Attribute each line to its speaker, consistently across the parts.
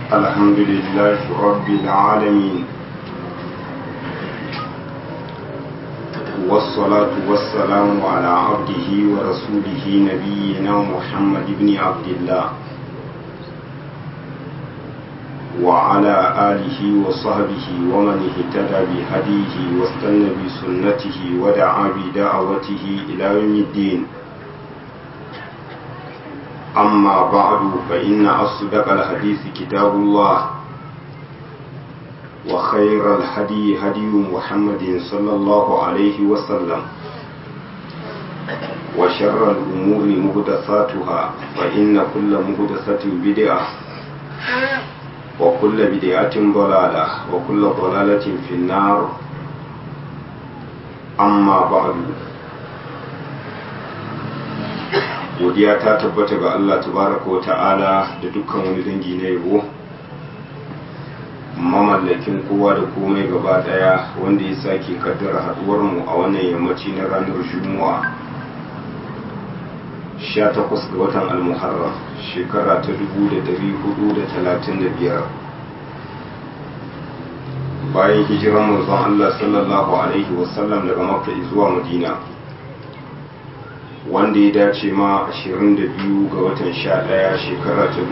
Speaker 1: الحمد لله رب العالمين والصلاة والسلام على عبده ورسوله نبينا محمد بن عبد الله وعلى آله وصحبه ومن اهتدى بهديه واستنى بسنته ودعا بدعوته إلى يوم الدين أما بعد فإن أصدق الحديث كتاب الله وخير الهدي هدي محمد صلى الله عليه وسلم وشر الأمور مهدثاتها فإن كل مهدثة بدعة وكل بدعة ضلالة وكل ضلالة في النار أما بعد godiya ta tabbata ga Allah tabaraka wa ta'ala da dukkan wani dangi na yabo mamallakin kowa da komai gaba daya wanda ya sake kaddara haduwar mu a wannan yammaci na ranar juma'a 18 ga watan al-muharram shekara ta 1435 bayan hijiran manzon Allah sallallahu alaihi wasallam daga makka zuwa madina wanda ya dace ma 22 ga watan 11 shekara ta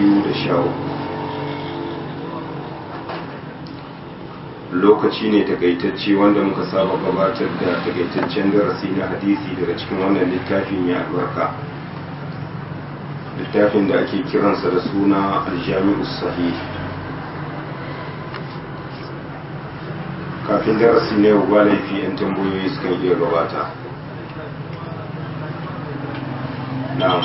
Speaker 1: 2013 lokaci ne takaitacce wanda muka saba gabatar da takaitaccen darasi na hadisi daga cikin wannan littafi mai albarka littafin da ake kiransa da suna aljami'u sahih kafin darasi na yau ba laifi 'yan tambayoyi sukan iya gabata na'am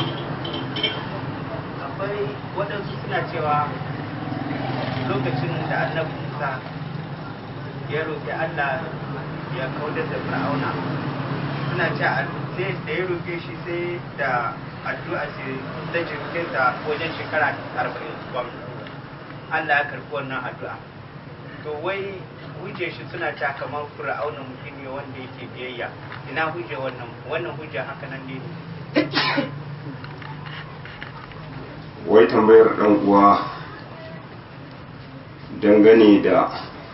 Speaker 2: akwai waɗansu suna cewa lokacin da annabi musa ya roƙi allah ya kaudar da fir'auna suna ce sai da ya roƙe shi sai da addu'a ce ta jirginsa wajen shekara arba'in kwam allah ya karɓi wannan addu'a to wai hujje shi suna ta kamar fir'auna mutum ne wanda yake biyayya ina hujje wannan wannan hujja haka nan ne
Speaker 1: wai tambayar ɗan uwa dangane da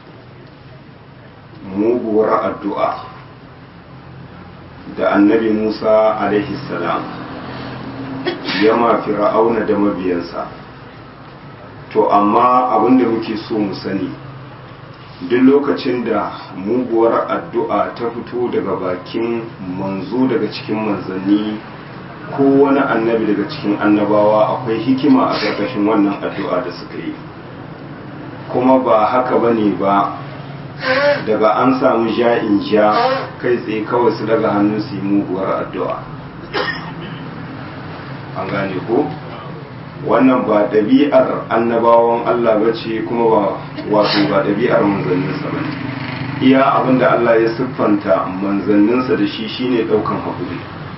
Speaker 1: muguwar addu'a da annabi musa alaihi salam ya ma fir'auna da mabiyansa to amma abinda muke so mu sani duk lokacin da muguwar addu'a ta fito daga bakin manzo daga cikin manzanni ko wani annabi daga cikin annabawa akwai hikima a ƙarƙashin wannan addu'a da suka yi kuma ba haka ba ne ba daga an samu ja'in ja kai tsaye kawai su daga hannu su yi muguwar addu'a an gane ko wannan ba ɗabi'ar annabawan Allah ba ce kuma ba wato ba ɗabi'ar manzanninsa ba iya abinda Allah ya siffanta manzanninsa da shi shine ɗaukan haƙuri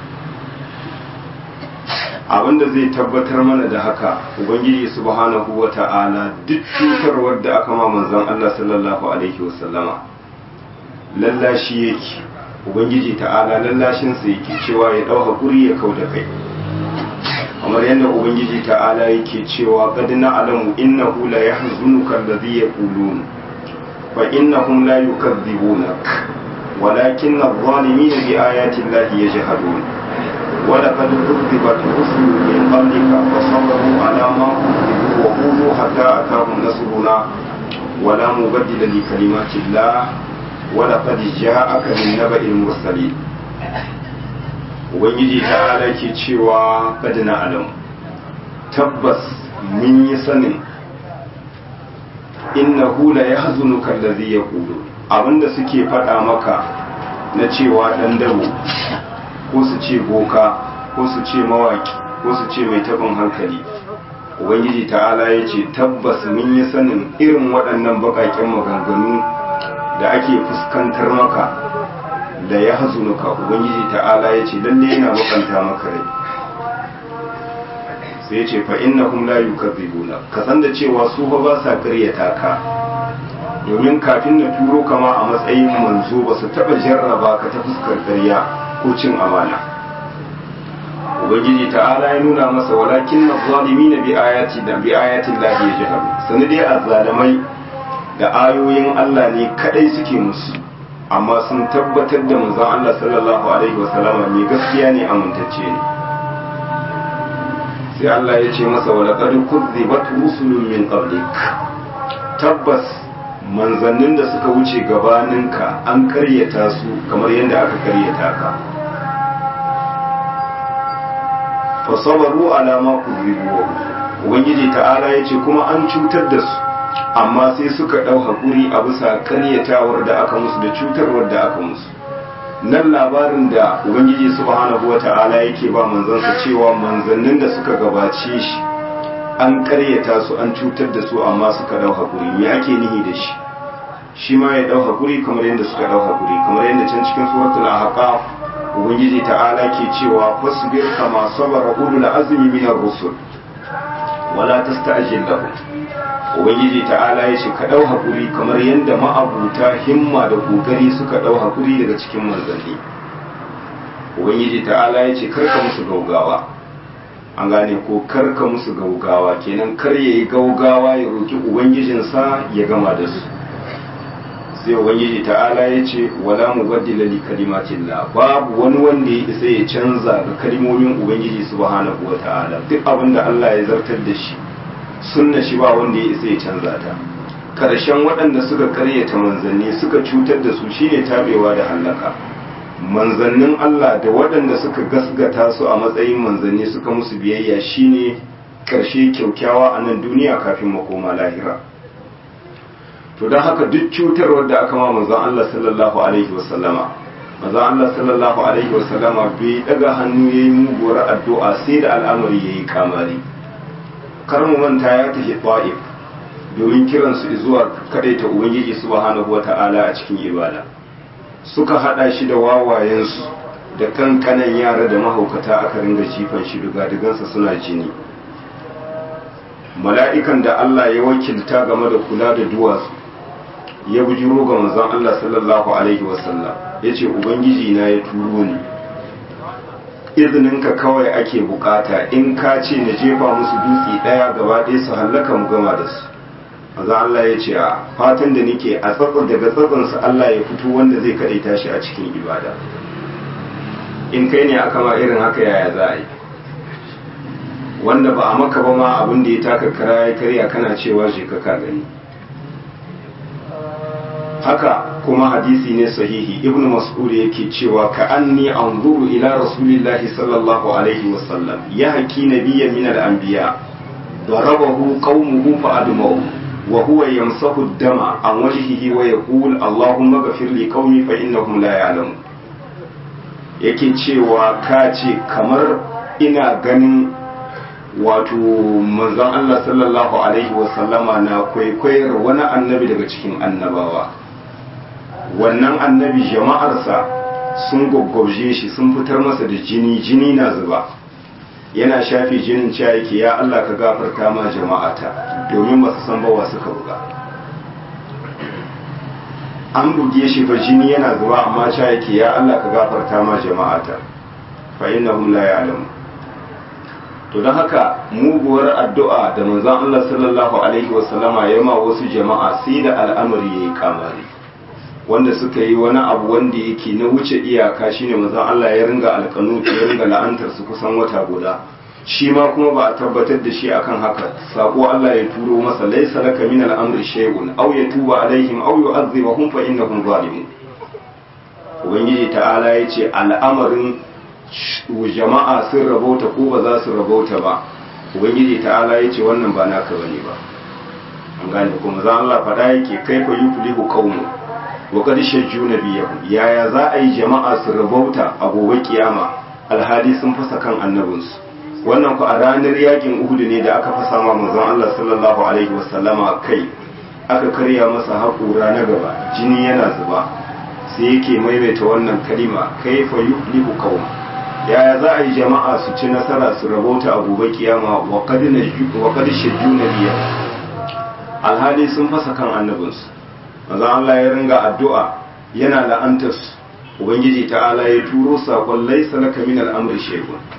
Speaker 1: abinda zai tabbatar mana da haka ubangiji subhanahu wa ta'ala duk cutarwar da aka ma manzon Allah sallallahu alaihi wasallama lallashi yake ubangiji ta'ala lallashin sa yake cewa ya dau hakuri ya kauda kai kamar yadda ubangiji ta'ala yake cewa qad na'lamu innahu la yahzunuka alladhi yaqulun fa innahum la yukadhibunak walakin adh-dhalimina bi ayati allahi yajhadun ولقد كذبت رسل من قبلك فصبروا على ما كذبوا وقولوا حتى أتاهم نصرنا ولا مبدل لكلمات الله ولقد جاءك من نبأ المرسلين ubangiji ta ala ke cewa kadina adam tabbas mun yi sanin innahu la yahzunuka allazi yaqulu abinda suke faɗa maka na cewa dan dabo ko su ce boka ko su ce mawaki ko su ce mai tabin hankali ubangiji ta'ala ya ce tabbas mun yi sanin irin waɗannan baƙaƙen maganganu da ake fuskantar maka da ya hazunuka ubangiji ta'ala ya ce lalle yana bakanta maka rai sai ya ce fa innahum la yukadzibuna ka san da cewa su fa ba sa ƙaryata ka domin kafin na turo kama a matsayin manzo ba su taɓa jarraba ka ta fuskar ƙarya ko cin amana ubangiji ta'ala ya nuna masa walakin na zalimi na bi ayati da bi ayatin lahi ya jihar sani dai azzalamai da ayoyin Allah ne kadai suke musu amma sun tabbatar da manzon Allah sallallahu alaihi wasallama ne gaskiya ne amintacce ne sai Allah ya ce masa wa laqad kuzzibat rusulun min qablik tabbas manzannin da suka wuce gabaninka an karyata su kamar yadda aka karyata ka fa sabaru ala ma kuzzibu ubangiji ta'ala ya ce kuma an cutar da su amma sai suka ɗau haƙuri a bisa karyatawar da aka musu da cutarwar da aka musu nan labarin da ubangiji subhanahu wa ta'ala yake ba manzansa cewa manzannin da suka gabace shi an karyata su an cutar da su amma suka ɗau haƙuri me ake nihi da shi shi ma ya ɗau haƙuri kamar yadda suka ɗau haƙuri kamar yadda can cikin suratul ahqaf ubangiji ta'ala ke cewa fasbir kama sabara ulul azmi minar rusul wala tasta'jil lahum ubangiji ta'ala ya ce ka ɗau haƙuri kamar yadda ma'abuta himma da ƙoƙari suka ɗau haƙuri daga cikin manzanni ubangiji ta'ala ya ce karka musu gaugawa an gane ko karka musu gaugawa kenan kar ya yi gaugawa ya roƙi ubangijinsa ya gama da su sai ubangiji ta'ala ya ce wala mu baddila li kalimatillah babu wani wanda ya isa ya canza ga kalimomin ubangiji subhanahu wa ta'ala duk abin da Allah ya zartar da shi sunna shi ba wanda ya isa ya canza ta karshen waɗanda suka karyata manzanni suka cutar da su shine tabewa da hallaka manzannin Allah da waɗanda suka gasgata su a matsayin manzanni suka musu biyayya shine karshe kyaukyawa a nan duniya kafin makoma lahira to don haka duk cutarwar da aka ma manzon Allah sallallahu alaihi wasallama manzon Allah sallallahu alaihi wasallama bai daga hannu yayi muguwar addu'a sai da al'amari yayi kamari kar mu manta ya tafi ta'if domin kiransu zuwa kadaita ubangiji subhanahu wata'ala a cikin ibada suka hada shi da wawayensu da kankanan yara da mahaukata aka ringa jifan shi dugadugansa suna jini mala'ikan da Allah ya wakilta game da kula da duwatsu ya bujiro ga manzon Allah sallallahu alaihi wasallam ya ce ubangiji na ya turo ni izininka kawai ake bukata in ka ce na jefa musu dutse daya gaba ɗaya su hallaka mu gama da su maza Allah ya ce a fatan da nake a tsatsan daga tsatsansa Allah ya fito wanda zai kaɗai tashi a cikin ibada in kai ne aka ma irin haka yaya za a yi wanda ba a maka ba ma abin da ya taka kara ya karya kana cewa je ka gani haka kuma hadisi ne sahihi ibn mas'ud yake cewa ka anni anzuru ila rasulillahi sallallahu alaihi wasallam ya haki nabiyyan min al-anbiya darabahu qaumuhu fa admahu wa huwa yamsahu ad-dama an wajhihi wa yaqul allahumma ghfir li qaumi fa innahum la ya'lamun yake cewa ka ce kamar ina ganin wato manzon Allah sallallahu alaihi wasallama na kwaikwayar wani annabi daga cikin annabawa wannan annabi jama'arsa sun gwaggwaje shi sun fitar masa da jini jini na zuba yana shafe jinin cewa yake ya Allah ka gafarta ma jama'ata domin ba su san bawa suka buga an buge shi fa jini yana zuba amma cewa yake ya Allah ka gafarta ma jama'ata fa innahum la ya'lamun to don haka muguwar addu'a da manzon Allah sallallahu alaihi wasallama ya ma wasu jama'a sai da al'amari yayi kamari wanda suka yi wani abu wanda yake na wuce iyaka shine manzon Allah ya ringa alƙanu ya ringa la'antar su kusan wata guda shi ma kuma ba a tabbatar da shi akan haka sako Allah ya turo masa laysa laka min al-amri shay'un aw yatuba alaihim aw yu'adhibahum fa innahum zalimun ubangiji ta'ala yace al'amarin jama'a sun rabauta ko ba za su rabauta ba ubangiji ta'ala yace wannan ba naka bane ba an gane kuma za Allah faɗa yake kaifa yuflihu qaumun wa qad shajju nabiyahum yaya za a yi jama'a su rabauta a gobe kiyama alhali sun fasa kan annabinsu wannan ku a ranar yakin Uhud ne da aka fasa ma manzon Allah sallallahu alaihi wasallama kai aka karya masa haƙura na gaba jini yana zuba sai yake maimaita wannan kalima kaifa yuflihu qaum yaya za a yi jama'a su ci nasara su rabauta a gobe kiyama wa qad wa qad shajju nabiyahum alhali sun fasa kan annabinsu manzon Allah ya ringa addu'a yana la'antar ubangiji ta'ala ya turo sakon laisa laka min al'amri shay'un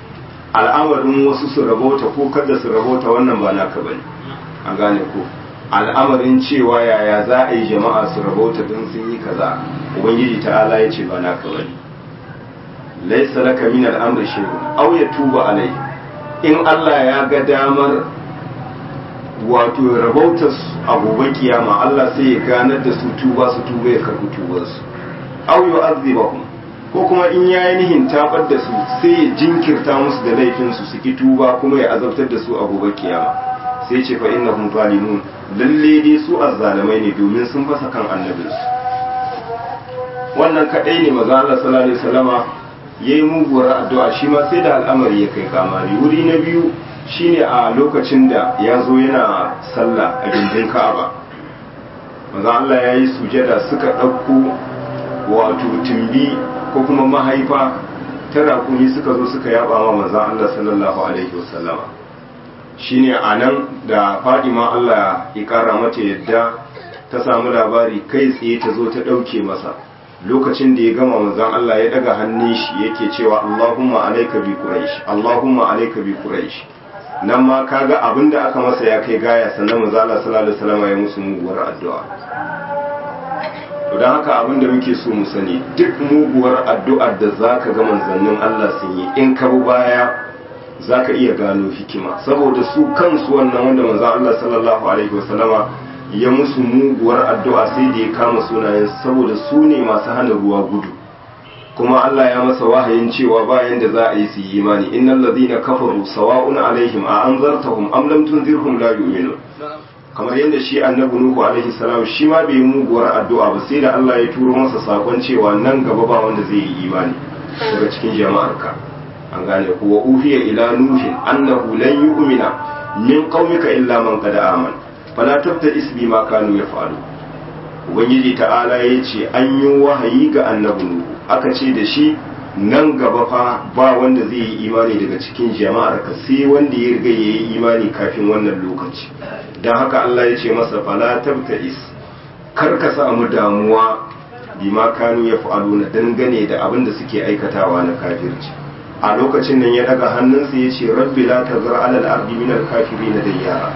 Speaker 1: al'amarin wasu su rabota ko kada su rabota wannan ba naka bane an gane ko al'amarin cewa yaya za a yi jama'a su rabota don sun yi kaza ubangiji ta'ala ya ce ba naka bane laisa laka min al'amri shay'un aw yatuba alai in Allah ya ga damar wato rabautar a gobe kiyama Allah sai ya ganar da su tuba su tuba ya karbi tubar su aw yu'adhibahum ko kuma in yayi nihin tabar da su sai ya jinkirta musu da laifin su su ki tuba kuma ya azabtar da su a gobe kiyama sai ce fa innahum zalimun lalle dai su azzalimai ne domin sun fasa kan annabinsu wannan kadai ne maza Allah sallallahu alaihi wasallama yayi muguwar addu'a shi ma sai da al'amari ya kai kamari wuri na biyu shine a lokacin da ya zo yana sallah a gindin Ka'aba maza Allah ya yi sujada suka ɗauko wato tumbi ko kuma mahaifa ta rakumi suka zo suka yaba ma manzon Allah sallallahu alaihi wasallama shine a nan da fadima Allah ya kara mata yadda ta samu labari kai tsaye ta zo ta ɗauke masa lokacin da ya gama manzon Allah ya daga hannun shi yake cewa Allahumma alayka bi quraish Allahumma alayka bi quraish nan ma kaga abinda aka masa ya kai gaya sannan manzon Allah sallallahu alaihi wasallam ya musu muguwar addu'a to dan haka abinda muke so mu sani duk muguwar addu'ar da zaka ga manzannin Allah sun yi in ka bi baya za ka iya gano hikima saboda su kansu wannan wanda manzan Allah sallallahu alaihi wasallama ya musu muguwar addu'a sai da ya kama sunayen saboda su ne masu hana ruwa gudu kuma Allah ya masa wahayin cewa bayan da za a yi su yi imani innal ladina kafaru sawa'un alaihim a anzartahum am lam tunzirhum la yu'minun kamar yadda shi annabi nuhu alaihi salam shi ma bai muguwar addu'a ba sai da Allah ya turo masa sakon cewa nan gaba ba wanda zai yi imani daga cikin jama'arka an gane ku wa uhiya ila nuhin annahu lan yu'mina min qaumika illa man qad aman fala tabta isbi ma kanu yaf'alu ubangiji ta'ala yace an yi wahayi ga annabi nuhu aka ce da shi nan gaba fa ba wanda zai yi imani daga cikin jama'ar ka sai wanda ya riga yayi imani kafin wannan lokaci dan haka Allah ya ce masa fala tabta is kar ka samu damuwa bima kanu yaf'aluna dangane da abin da suke aikatawa na kafirci a lokacin nan ya daga hannunsa ya ce rabbi la tazar alal ardi min al kafirin dayyara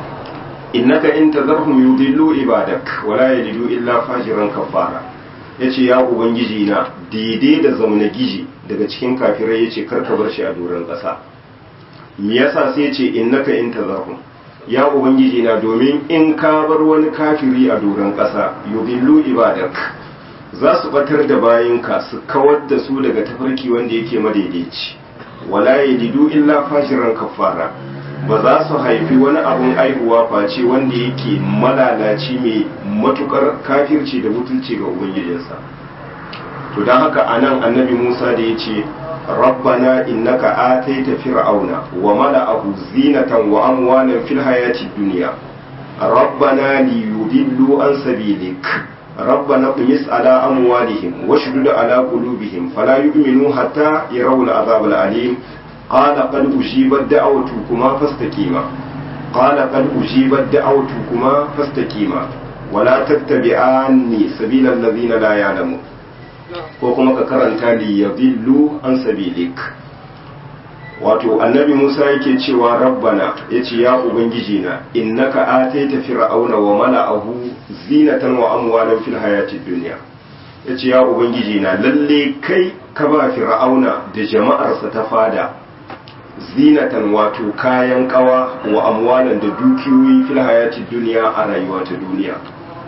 Speaker 1: innaka in tazarhum yudillu ibadak wala yalidu illa fajiran kafara yace ya ubangiji na daidai da zauna giji daga cikin kafirai yace karka bar shi a doron ƙasa me yasa sai yace innaka in tazarhum ya ubangiji na domin in ka bar wani kafiri a doron ƙasa yudillu ibadak za su batar da bayinka su kawar da su daga tafarki wanda yake madaidaici wala yalidu illa fashiran kafara ba za su haifi wani abun aihuwa face wanda yake malalaci mai matukar kafirci da mutunci ga ubangijinsa to don haka anan annabi musa da ya ce rabbana innaka ataita fir'auna wa mala'ahu zinatan wa amwalan fil hayati dunya rabbana liyudillu an sabilik ربنا اطمس على أموالهم واشدد على قلوبهم فلا يؤمنوا حتى يروا العذاب الأليم قال قد أجيبت دعوتكما فاستقيما قال قد أجيبت دعوتكما فاستقيما ولا تتبعاني سبيل الذين لا يعلمون وكما كرنت ليضلوا عن سبيلك wato annabi Musa yake cewa rabbana yace ya ubangiji na innaka ataita fir'auna wa mala'ahu zinatan wa amwalan fil hayatid dunya yace ya ubangiji na lalle kai ka ba fir'auna da jama'arsa ta fada zinatan wato kayan kawa wa amwalan da dukiyoyi fil hayatid dunya a rayuwa ta duniya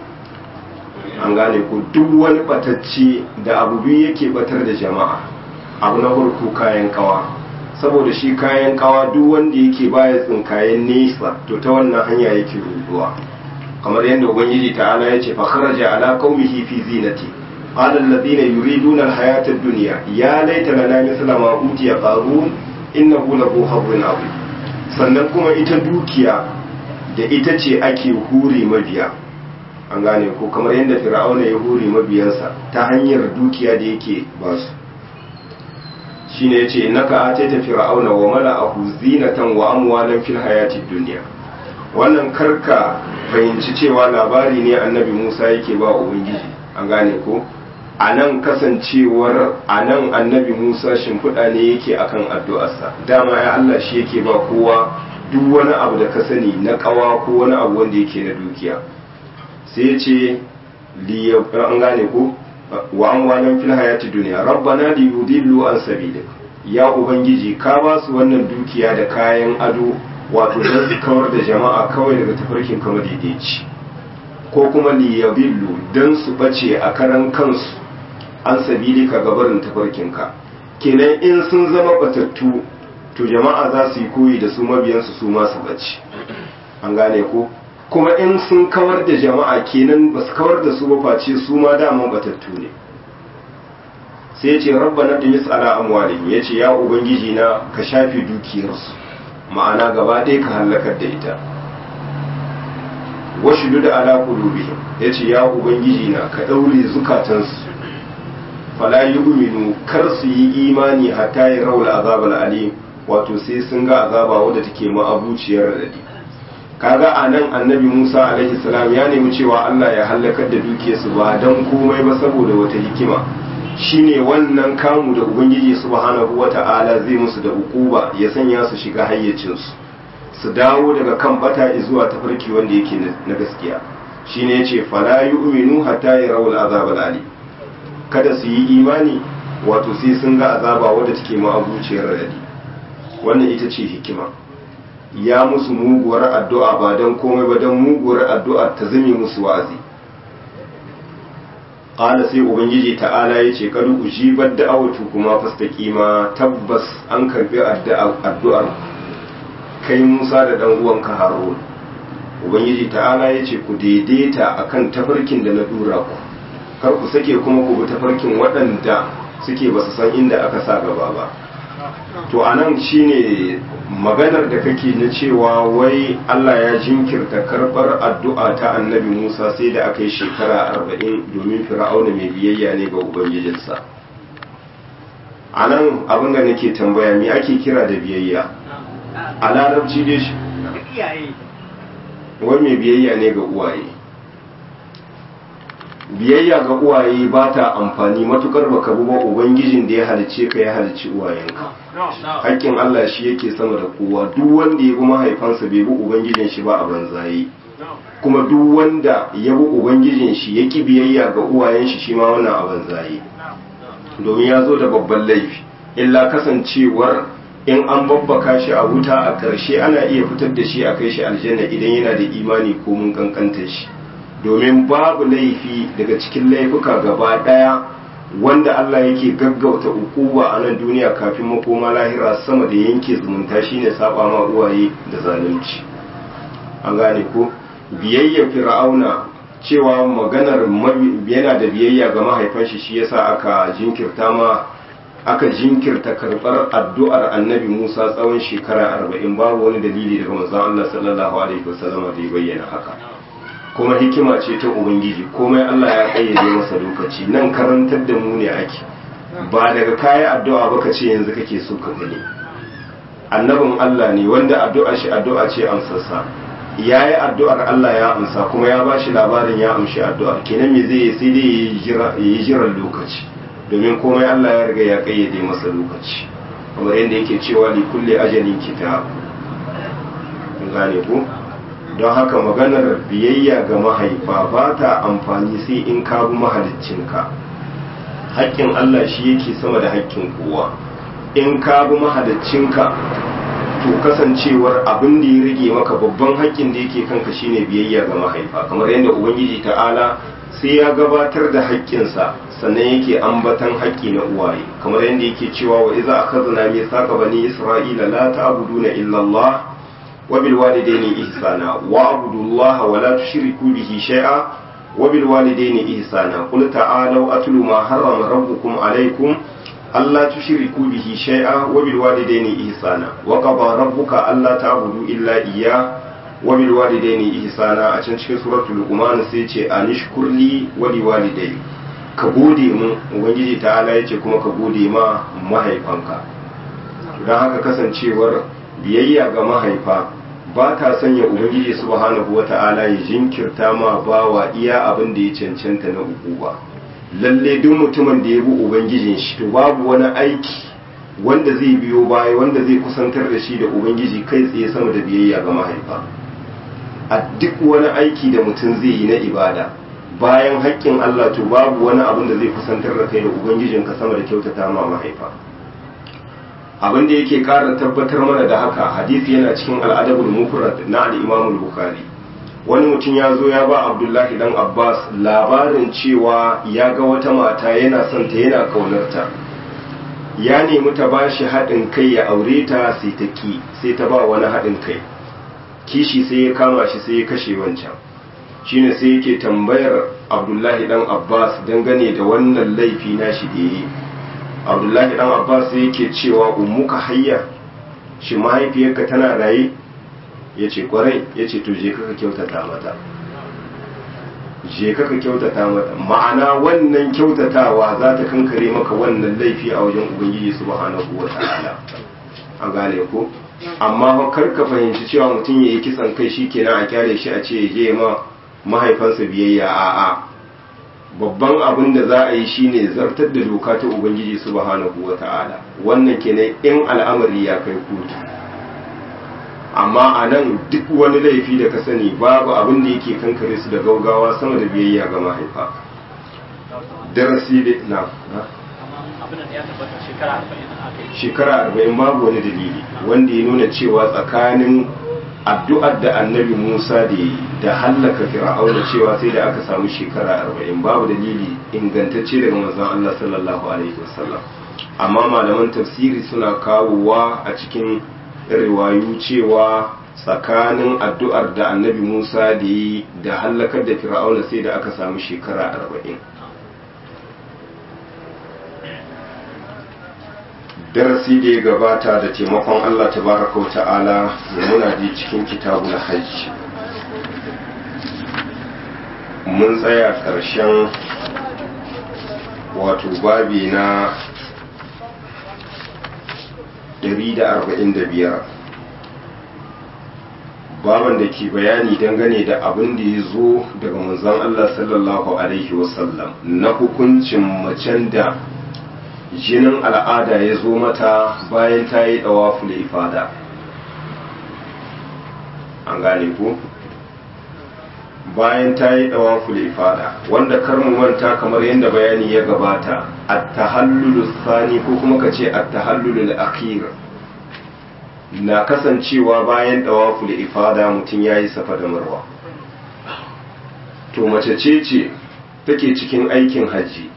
Speaker 1: an gane ko duk wani batacce da abu biyu yake batar da jama'a abu na farko kayan kawa saboda shi kayan kawa duk wanda yake baya tsinkayen nesa to ta wannan hanya yake ruduwa kamar yadda ubangiji ta'ala ya ce fa kharaja ala qaumihi fi zinati qala alladhina yuriduna alhayata ad-dunya ya laita lana mithla ma utiya qarun innahu lahu hazzun azim sannan kuma ita dukiya da ita ce ake hure mabiya an gane ko kamar yadda fir'auna ya hure mabiyansa ta hanyar dukiya da yake basu shine yace innaka ataita fir'auna wa mala'ahu zinatan wa amwalan fil hayatid dunya wannan karka fahimci cewa labari ne annabi Musa yake ba ubangiji an gane ko a nan kasancewar a nan annabi musa shimfiɗa ne yake akan addu'arsa dama ya allah shi yake ba kowa duk wani abu da ka sani na ƙawa ko wani abu wanda yake na dukiya sai ce an gane ko wa an wanan fil hayati duniya rabbana li yudillu an sabilik ya ubangiji ka ba su wannan dukiya da kayan ado wato don su kawar da jama'a kawai daga tafarkin kama daidaici ko kuma li yadillu don su bace a karan kansu an sabili ka gabarin tafarkinka kenan in sun zama batattu to jama'a za su yi koyi da su mabiyansu su masu bace an gane ko kuma in sun kawar da jama'a kenan ba su kawar da su ba face su ma dama batattu ne sai ce rabbana dimis ala amwalihim yace ya ubangiji na ka shafe dukiyarsu ma'ana gaba ɗaya ka halakar da ita washudu da ala qulubihim yace ya ubangiji na ka daure zukatansu fala yu'minu kar su yi imani hatta ya rawul azabal alim wato sai sun ga azaba wadda take ma'abuciyar radadi kaga anan annabi Musa alaihi salam ya nemi cewa Allah ya halakar da dukiyarsu ba dan komai ba saboda wata hikima shine wannan kamu da ubangiji subhanahu wata'ala zai musu da ukuba ya sanya su shiga hayyacinsu su dawo daga kan bata zuwa tafarki wanda yake na gaskiya shine yace fala yu'minu hatta yarawul azabal alim kada su yi imani wato sai sun ga azaba wadda take ma'abuciyar radadi wannan ita ce hikima ya musu muguwar addu'a ba don komai ba don muguwar addu'a ta zame musu wa'azi ƙala sai ubangiji ta'ala ya ce kadu ujibar da'awatu kuma fastaqima tabbas an karbi addu'ar kai musa da dan uwanka harun ubangiji ta'ala ya ce ku daidaita akan tafarkin da na dura ku kar ku sake kuma ku bi tafarkin waɗanda suke ba su san inda aka sa gaba ba to a nan shine maganar da kake na cewa wai Allah ya jinkirta karɓar addu'a ta annabi Musa sai da aka yi shekara arba'in domin fir'auna mai biyayya ne ga ubangijinsa a nan abin da nake tambaya me ake kira da biyayya a larabci dai shi wai mai biyayya ne ga uwaye biyayya ga uwaye ba ta amfani matukar baka bi ba ubangijin da ya halice ka ya halici uwayenka hakkin Allah shi yake sama da kowa duk wanda ya bi mahaifansa bai bi ubangijin shi ba a banzaye kuma duk wanda ya bi ubangijin shi ya ki biyayya ga uwayen shi shi ma wannan a banzaye domin ya zo da babban laifi illa kasancewar in an babbaka shi a wuta a ƙarshe ana iya fitar da shi a kai shi aljanna idan yana da imani ko mun kankanta shi domin babu laifi daga cikin laifuka gaba ɗaya wanda Allah yake gaggauta ukuba a nan duniya kafin makoma lahira sama da yanke zumunta shine saba ma uwaye da zalunci an gane ko biyayya fir'auna cewa maganar yana da biyayya ga mahaifan shi shi yasa aka jinkirta ma aka jinkirta karbar addu'ar annabi Musa tsawon shekara arba'in babu wani dalili daga manzon Allah sallallahu alaihi wasallam da ya bayyana haka kuma hikima ce ta ubangiji komai Allah ya kayyade masa lokaci nan karantar da mu ne ake ba daga kaya addu'a ba ka ce yanzu kake so ka gani annabin Allah ne wanda addu'a shi addu'a ce amsarsa ya yi addu'ar Allah ya amsa kuma ya ba shi labarin ya amshi addu'ar kenan me zai sai dai ya yi jiran lokaci domin komai Allah ya riga ya kayyade masa lokaci kamar yadda yake cewa li kulli ajalin kitab gane ko don haka maganar biyayya ga mahaifa ba ta amfani sai in ka bi mahaliccinka haƙƙin Allah shi yake sama da haƙƙin kowa in ka bi mahaliccinka to kasancewar abin da ya rage maka babban haƙƙin da yake kanka shine biyayya ga mahaifa kamar yadda ubangiji ta'ala sai ya gabatar da haƙƙinsa sannan yake ambatan haƙƙi na uwaye kamar yadda yake cewa wa iza akhadna mithaqa bani isra'ila la ta'buduna illa Allah وبالوالدين إحسانا واعبدوا الله ولا تشركوا به شيئا وبالوالدين إحسانا قل تعالوا أتل ما حرم ربكم عليكم ألا تشركوا به شيئا وبالوالدين إحسانا وقضى ربك ألا تعبدوا إلا إياه وبالوالدين إحسانا أتن cikin suratul Luqman sai ce anishkur li wa liwalidayk ka gode mu ubangiji ta'ala yace kuma ka gode ma mahaifanka don haka kasancewar biyayya ga mahaifa ba ta sanya ubangiji subhanahu wata'ala ya jinkirta ma bawa iya abin da ya cancanta na uku ba lalle duk mutumin da ya bi ubangijin shi to babu wani aiki wanda zai biyo baya wanda zai kusantar da shi da ubangiji kai tsaye sama da biyayya ga mahaifa a duk wani aiki da mutum zai yi na ibada bayan haƙƙin Allah to babu wani abin da zai kusantar da kai da ubangijinka sama da kyautata ma mahaifa abin da yake ƙara tabbatar mana da haka hadisi yana cikin al'adabul mufrad na al-Imam bukhari wani mutum ya zo ya ba Abdullahi dan Abbas labarin cewa ya ga wata mata yana son ta yana kaunarta ya nemi ta ba shi haɗin kai ya aure ta sai ta ki sai ta ba wani haɗin kai kishi sai ya kama shi sai ya kashe wancan shine sai yake tambayar Abdullahi dan Abbas dangane da wannan laifi na shi da yi abdullahi dan abbas yake cewa ummuka hayya shi mahaifiyarka tana raye ya ce kwarai ya ce to je kaka kyautata mata je kaka kyautata mata ma'ana wannan kyautatawa za ta kankare maka wannan laifi a wajen ubangiji subhanahu wa ta'ala an gane ko amma kar ka fahimci cewa mutum ya yi kisan kai shi kenan a kyale shi a ce ya je ma mahaifansa biyayya a'a babban abin da za a yi shine zartar da doka ta ubangiji subhanahu wata'ala wannan kenan in al'amari ya kai kotu amma a nan duk wani laifi da ka sani babu abin da yake kankare su da gaugawa sama da biyayya ga mahaifa darasi da na shekara arba'in babu wani dalili wanda ya nuna cewa tsakanin addu'ar da annabi Musa da yi da hallaka fir'auna cewa sai da aka samu shekara arba'in babu dalili ingantacce daga manzon Allah sallallahu alaihi wasallam amma malaman tafsiri suna kawowa a cikin riwayu cewa tsakanin addu'ar da annabi Musa da yi da hallakar da fir'auna sai da aka samu shekara arba'in darasi da ya gabata da taimakon Allah tabaraka wa ta'ala muna ji cikin kitabul hajj mun tsaya ƙarshen wato babi na 145 baban da ke bayani dangane da abin da ya zo daga manzon Allah sallallahu alaihi wasallam na hukuncin macen da jinin al'ada ya zo mata bayan ta yi ɗawaful ifada an gane ku bayan ta yi ɗawaful ifada wanda karmu manta kamar yadda bayani ya gabata at-tahallulu sani ko kuma ka ce at-tahallulu akhir na kasancewa bayan ɗawaful ifada mutum ya yi safa da marwa to mace ce ce take cikin aikin hajji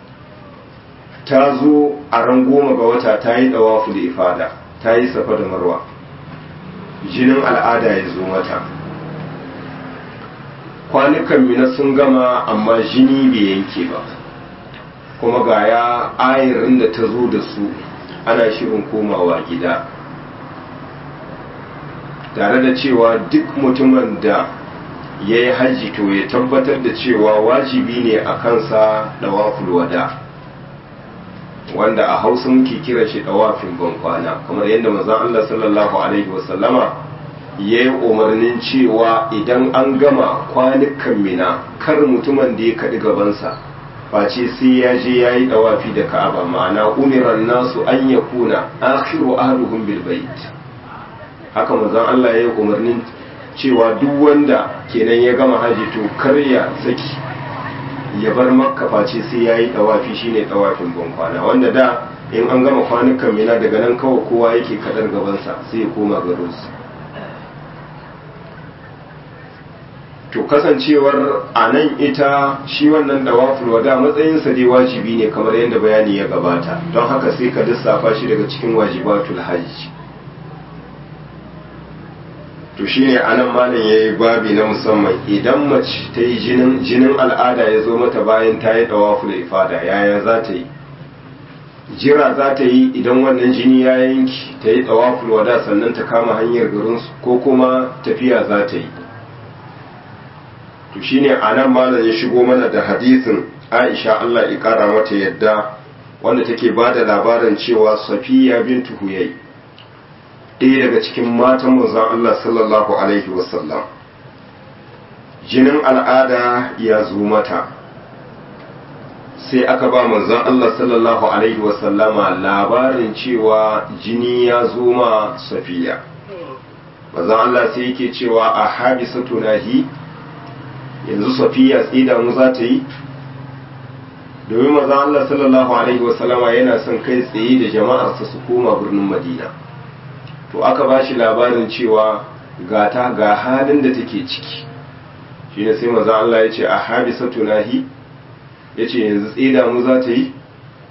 Speaker 1: ta zo a ran goma ga wata ta yi ɗawafu da ifada ta yi safa da marwa jinin al'ada ya zo mata kwanukan mina sun gama amma jini bai yanke ba kuma ga ya ayarin da ta zo da su ana shirin komawa gida tare da cewa duk mutumin da ya yi hajji to ya tabbatar da cewa wajibi ne a kansa ɗawaful wada' wanda a hausa muke kira shi dawafin bankwana kamar yadda manzon Allah sallallahu alaihi wasallama ya yi umarnin cewa idan an gama kwanukan mina kar mutumin da ya kaɗi gabansa face sai ya je ya yi dawafi da ka'aba ma'ana umiran nasu an ya kuna akhiru ahluhum bil bait haka manzon Allah ya yi umarnin cewa duk wanda kenan ya gama haji to kar ya saki ya bar makka face sai ya yi ɗawafi shine ɗawafin bankwana wanda da in an gama kwanukan mina daga nan kawai kowa yake kadar gabansa sai ya koma garinsu to kasancewar a nan ita shi wannan ɗawafin wada matsayinsa dai wajibi ne kamar yadda bayani ya gabata don haka sai ka lissafa shi daga cikin wajibatul hajji to shine anan malam yayi babi na musamman idan mace ta yi jinin jinin al'ada ya zo mata bayan ta yi dawaful ifada yaya za ta yi jira za ta yi idan wannan jini ya yanki ta yi dawaful wada sannan ta kama hanyar garin ko kuma tafiya za ta yi to shine anan malam ya shigo mana da hadisin Aisha Allah ya kara mata yadda wanda take bada labarin cewa Safiya bintu Huyay ɗaya daga cikin matan manzon Allah sallallahu Alaihi wasallam jinin al'ada ya zo mata sai aka ba manzon Allah sallallahu alaihi wasallama labarin cewa jini ya zo ma safiya manzon Allah sai yake cewa a habisa tunahi yanzu safiya tsida mu za ta yi domin manzon Allah sallallahu alaihi wasallama yana son kai tsaye da jama'arsa su koma birnin Madina to aka ba shi labarin cewa ga ta ga halin da take ciki shi ne sai manzon Allah ya ce a habisa tunahi ya ce yanzu tsida mu za ta yi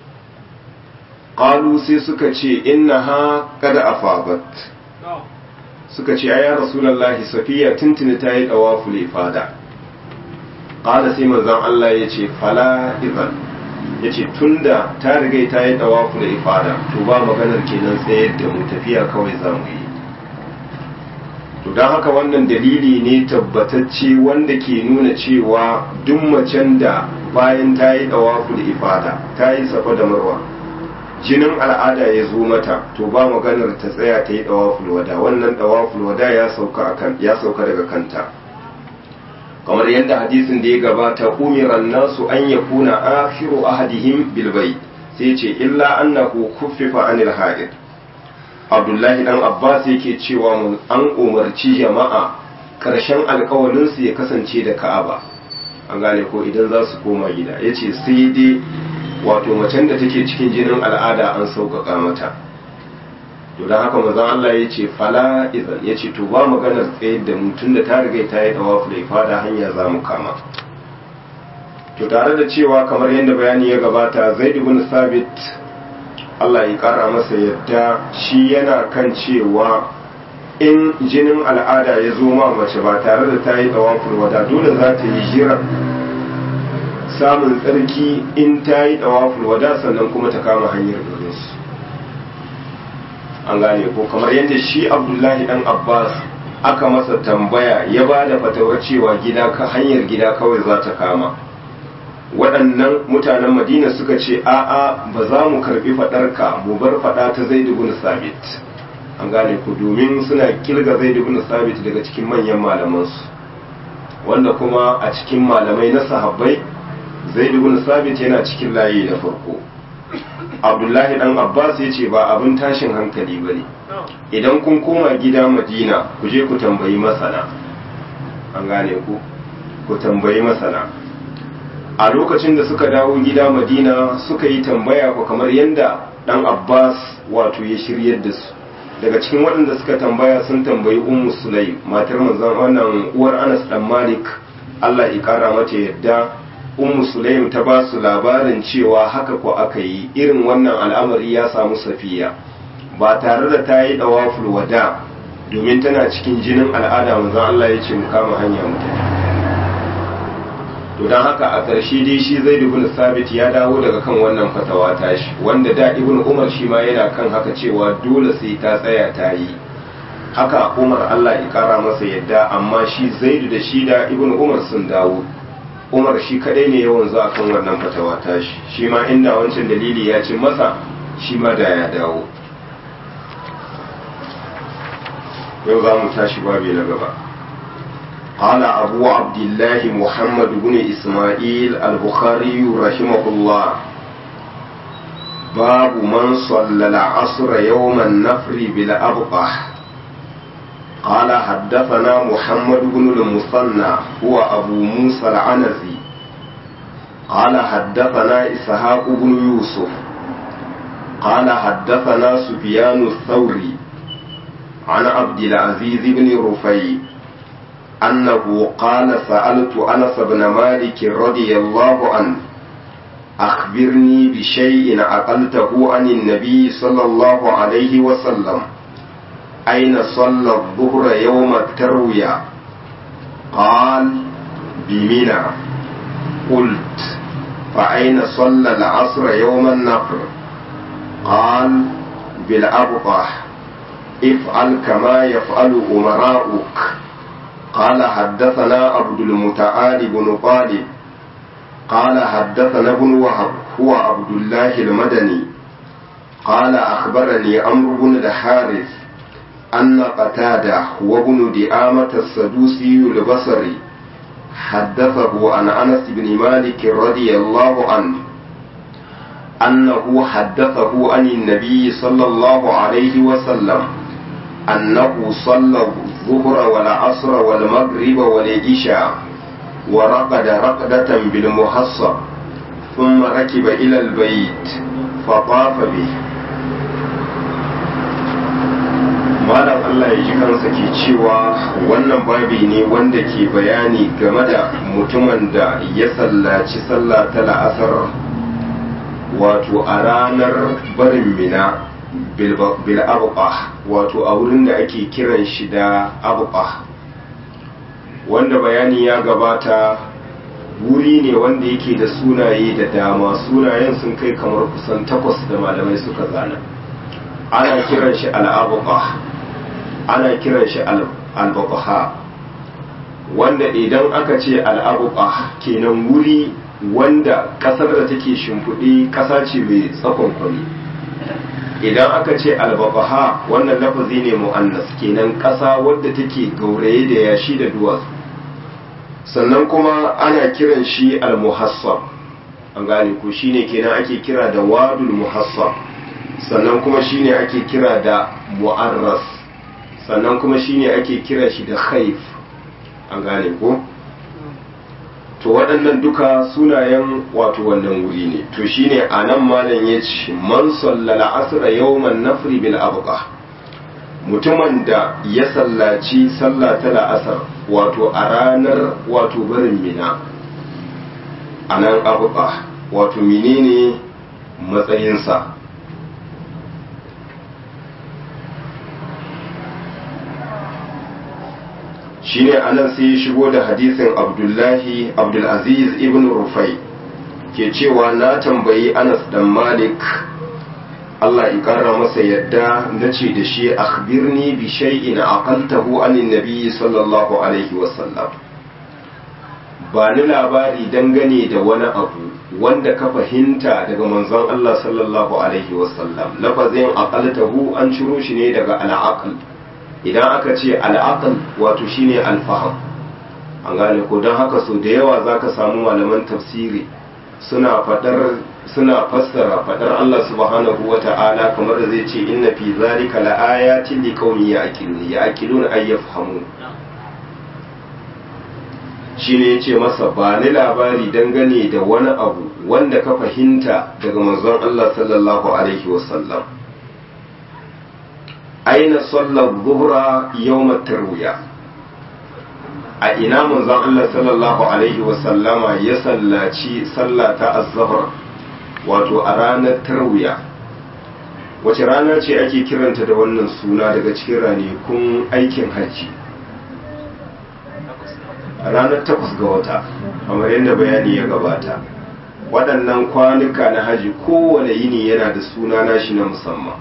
Speaker 1: ƙalu sai suka ce inna ha kada a fabat suka ce ya rasulallah safiya tuntuni ta yi ɗawa fule fada ƙada sai manzan Allah ya ce fala izan ya ce tun da ta rigai ta yi ɗawa fule fada to ba maganar kenan tsayar da mu tafiya kawai za mu yi to don haka wannan dalili ne tabbatacce wanda ke nuna cewa duk macen da bayan ta yi ɗawaful ifada ta yi safa da marwa jinin al'ada ya zo mata to ba maganar ta tsaya ta yi ɗawaful wada wannan ɗawaful wada ya sauka akan ya sauka daga kanta kamar yadda hadisin da ya gabata umiran nasu an yakuna akhiru ahadihim bil bayt sai ce illa annahu kuffifa anil ha'id abdullahi dan abbas yake cewa an umarci jama'a karshen alkawalinsu ya kasance da ka'aba an gane ko idan za su koma gida ya ce sai dai wato macen da take cikin jinin al'ada an sauƙaƙa mata to don haka mazan Allah ya ce fala izan ya ce to ba maganar tsayar da mutum da ta riga ta yi dawa da fada hanya za mu kama to tare da cewa kamar yadda bayani ya gabata zaid ibn sabit Allah ya kara masa yadda shi yana kan cewa in jinin al'ada ya zo ma mace ba tare da ta yi ɗawafin wada dole za ta yi jira samun tsarki in ta yi ɗawafin wada sannan kuma ta kama hanyar garinsu an gane ko kamar yadda shi abdullahi dan abbas aka masa tambaya ya ba da fatawar cewa gida ka hanyar gida kawai za ta kama waɗannan mutanen madina suka ce a'a ba za mu karɓi faɗarka mu bar faɗa ta zai bin sabit an gane ku domin suna kilga zai bin sabit daga cikin manyan malamansu wanda kuma a cikin malamai na sahabbai zai bin sabit yana cikin layi na farko abdullahi dan abbas ya ce ba abin tashin hankali ba ne idan kun koma gida madina ku je ku tambayi masana an gane ku ku tambayi masana a lokacin da suka dawo gida madina suka yi tambaya ko kamar yadda dan abbas wato ya shiryar da su daga cikin waɗanda suka tambaya sun tambayi ummu sulaim matar manzon wannan uwar anas dan malik allah ya kara mata yadda ummu sulaim ta ba su labarin cewa haka ko aka yi irin wannan al'amari ya samu safiya ba tare da ta yi dawaful wada domin tana cikin jinin al'ada manzon allah ya ce mu kama hanya mu tafi to don haka a ƙarshe dai shi zai ibn sabit ya dawo daga kan wannan fatawa tashi wanda da ibn umar shi ma yana kan haka cewa dole sai ta tsaya ta yi haka umar allah ya kara masa yadda amma shi zaidu da shi da ibn umar sun dawo umar shi kadai ne yawan zuwa kan wannan fatawa tashi shi ma inda wancan dalili ya ci masa shi ma da ya dawo yau za mu tashi babi na gaba قال أبو عبد الله محمد بن إسماعيل البخاري رحمه الله باب من صلى العصر يوم النفر بالأبقح قال حدثنا محمد بن المثنى هو أبو موسى العنزي قال حدثنا إسحاق بن يوسف قال حدثنا سفيان الثوري عن عبد العزيز بن رفيع أنه قال سألت أنس بن مالك رضي الله عنه أخبرني بشيء عقلته عن النبي صلى الله عليه وسلم أين صلى الظهر يوم التروية قال بمنى قلت فأين صلى العصر يوم النفر قال بالأبطح افعل كما يفعل أمراؤك قال حدثنا عبد المتعال بن طالب قال حدثنا ابن وهب هو عبد الله المدني قال أخبرني عمرو بن الحارث أن قتادة هو ابن دعامة السدوسي البصري حدثه عن أنس بن مالك رضي الله عنه أنه حدثه عن النبي صلى الله عليه وسلم أنه صلى الظهر والعصر والمغرب والعشاء ورقد رقدة بالمحصب ثم ركب إلى البيت فطاف به malam Allah ya ji kansa ke cewa wannan babi ne wanda ke bayani game da mutumin da ya sallaci sallah ta la'asar wato a ranar barin mina bil abuqa wato a wurin da ake kiran shi da abuqa wanda bayani ya gabata wuri ne wanda yake da sunaye da dama sunayen sun kai kamar kusan takwas da malamai suka zana ana kiran shi al'abuqa ana kiran shi al'abuqa wanda idan aka ce al'abuqa kenan wuri wanda kasar da take shimfiɗe ƙasa ce mai tsakon kwani idan aka ce albabaha wannan lafazi ne mu'annas kenan ƙasa wadda take gauraye da yashi da duwatsu sannan kuma ana kiran shi almuhassab an gane ko shine kenan ake kira da wadul muhassab sannan kuma shine ake kira da mu'arras sannan kuma shine ake kira shi da khaif an gane ko to waɗannan duka sunayen wato wannan wuri ne to shine a nan malam ya ce man sallala asra yawman nafri bil abqa mutumin da ya sallaci sallah ta la'asar wato a ranar wato barin mina a nan abqa wato menene matsayinsa shine anan sai ya shigo da hadisin abdullahi abdulaziz ibn rufai ke cewa na tambayi anas dan malik Allah ya kara masa yadda na ce da shi akhbirni bi shay'in aqaltahu anin nabi sallallahu alaihi wasallam ba ni labari dangane da wani abu wanda ka fahimta daga manzon Allah sallallahu alaihi wasallam lafazin aqaltahu an ciro shi ne daga al'aql idan aka ce al'aqal wato shine alfaham an gane ko don haka so da yawa zaka samu malaman tafsiri suna fadar suna fassara fadar Allah subhanahu wata'ala kamar da zai ce inna fi zalika laayatin liqaumin ya'qilun ya'qilun ay yafhamun shine yace masa ba ni labari dangane da wani abu wanda ka fahimta daga manzon Allah sallallahu alaihi wasallam aina sallar zuhra yawm tarwiya a ina manzon Allah sallallahu alaihi wa sallama ya sallaci sallah ta az-zuhr wato a ranar tarwiya wace rana ce ake kiranta da wannan suna daga cikin ranakun aikin hajji ranar takwas ga wata kamar yadda bayani ya gabata waɗannan kwanuka na haji kowane yini yana da suna nashi na musamman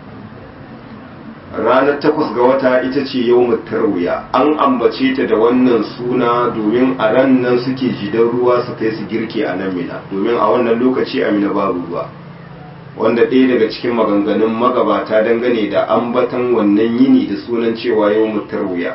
Speaker 1: ranar takwas ga wata ita ce yau tarwiya an ambace ta da wannan suna domin a ran nan suke jidan ruwa su kai su girke a nan mina domin a wannan lokaci a mina babu ruwa wanda ɗaya daga cikin maganganun magabata dangane da ambatan wannan yini da sunan cewa yau tarwiya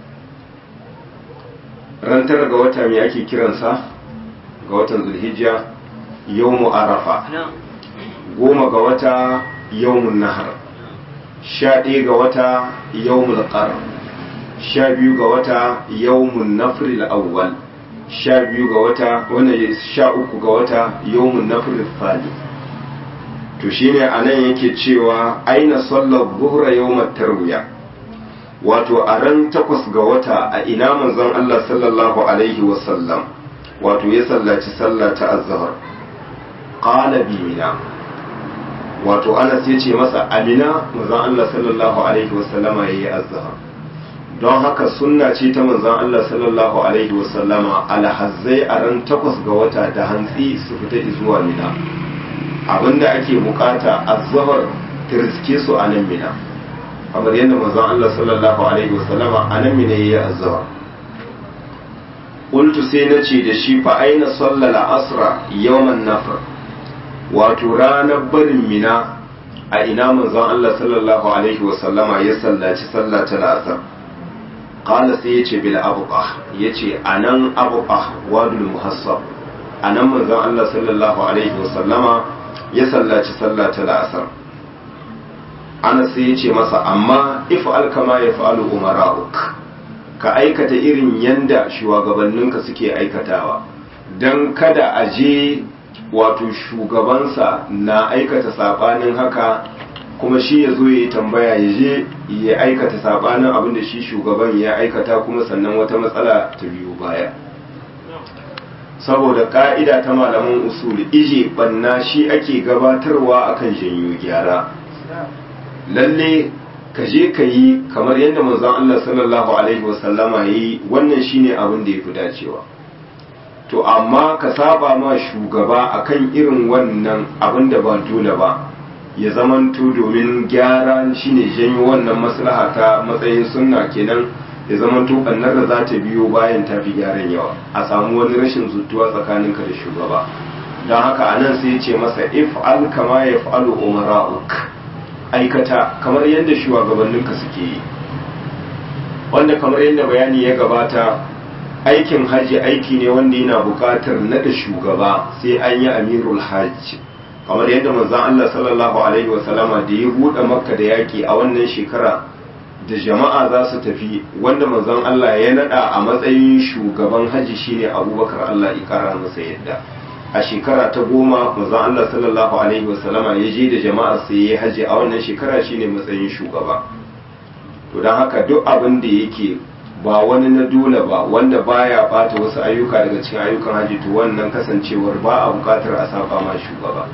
Speaker 1: ran tara ga wata me ake kiransa ga watan zulhijja yau arafa goma ga wata yau nahar sha ɗaya ga wata yawmul qar sha biyu ga wata yawmun nafril awwal sha biyu ga wata wannan sha uku ga wata yawmun nafril thani to shine anan yake cewa aina sallar zuhra yawmat tarwiya wato a ran takwas ga wata a ina manzon Allah sallallahu alaihi wasallam wato ya sallaci sallah ta azhar qala bi mina wato anas ya ce masa amina manzon Allah sallallahu alaihi wasallama ya yi azhar don haka sunna ce ta manzon Allah sallallahu alaihi wasallama alhazzai a ran takwas ga wata da hantsi su fita zuwa mina abinda ake bukata azhar ta riske su a nan mina kamar yadda manzon Allah sallallahu alaihi wasallama a nan mina ya yi azhar qultu sai na ce da shi fa aina sallala asra yawman nafr wato ranar barin mina a ina manzon Allah sallallahu alaihi wasallama ya sallaci sallah ta la'asar qala sai yace bil abqa yace anan abqa wadul muhassab anan manzon Allah sallallahu alaihi wasallama ya sallaci sallah ta la'asar ana sai ya ce masa amma if'al kama ya fa'alu umara'uk ka aikata irin yanda shugabanninka suke aikatawa don kada a je wato shugabansa na aikata sabanin haka kuma shi ya zo ya yi tambaya ya je ya aikata sabanin abin da shi shugaban ya aikata kuma sannan wata matsala ta biyu baya saboda ka'ida ta malaman usul ije banna shi ake gabatarwa akan janyo gyara lalle ka je ka yi kamar yadda manzon Allah sallallahu alaihi wasallama yi wannan shine abin da ya fi dacewa to amma ka saba ma shugaba akan irin wannan abin da ba dole ba ya zamanto domin gyara shine janyo wannan maslaha ta matsayin sunna kenan ya zamanto bannar da za ta biyo bayan ta fi gyaran yawa a samu wani rashin zutuwa tsakaninka da shugaba don haka anan sai ya ce masa if al kama ya fa'alu umara'uk aikata kamar yadda shugabanninka suke yi wanda kamar yadda bayani ya gabata aikin hajji aiki ne wanda yana buƙatar naɗa shugaba sai an yi amirul hajji kamar yadda manzon Allah sallallahu alaihi wasallama da ya buɗe makka da yaƙi a wannan shekara da jama'a za su tafi wanda manzon Allah ya naɗa a matsayin shugaban hajji shine abubakar Allah ya ƙara masa yadda a shekara ta goma manzon Allah sallallahu alaihi wasallama ya je da jama'a sai ya haji a wannan shekara shine matsayin shugaba to don haka duk abin da yake ba wani na dole ba wanda baya bata wasu ayyuka daga cikin ayyukan haji to wannan kasancewar ba a bukatar a saba ma shugaba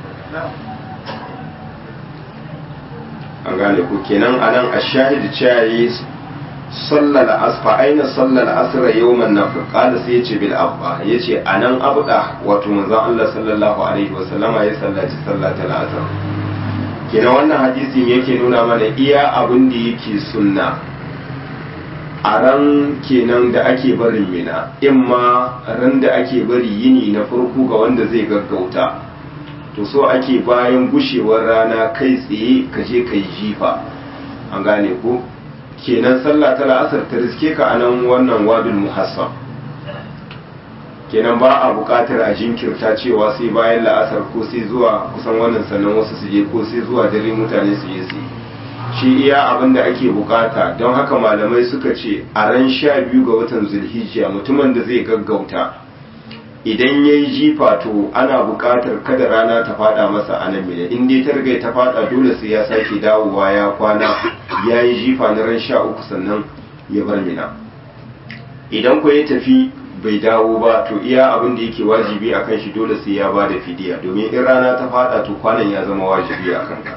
Speaker 1: an gane ku kenan anan a shahid cewa sallar asfa aina sallar asra yawman nafr qala sai yace bil abba yace anan abda wato manzon Allah sallallahu alaihi wasallama ya sallaci sallatul asr kenan wannan hadisin yake nuna mana iya abin da yake sunna a ran kenan da ake barin mina imma ran da ake bari yini na farko ga wanda zai gaggauta to so ake bayan gushewar rana kai tsaye ka je kai jifa an gane ko kenan sallah ta la'asar ta riske ka a nan wannan wadul muhassab kenan ba a buƙatar a jinkirta cewa sai bayan la'asar ko sai zuwa kusan wannan sannan wasu su je ko sai zuwa dare mutane su je su shi iya abin da ake bukata don haka malamai suka ce a ran sha biyu ga watan zulhijja mutumin da zai gaggauta idan ya yi jifa to ana buƙatar kada rana ta fada masa a nan mina in dai ta riga ta fada dole sai ya sake dawowa ya kwana ya yi jifa na ran sha uku sannan ya bar mina idan ku ya tafi bai dawo ba to iya abin da yake wajibi a kan shi dole sai ya ba da fidiya domin in rana ta fada to kwanan ya zama wajibi a kanka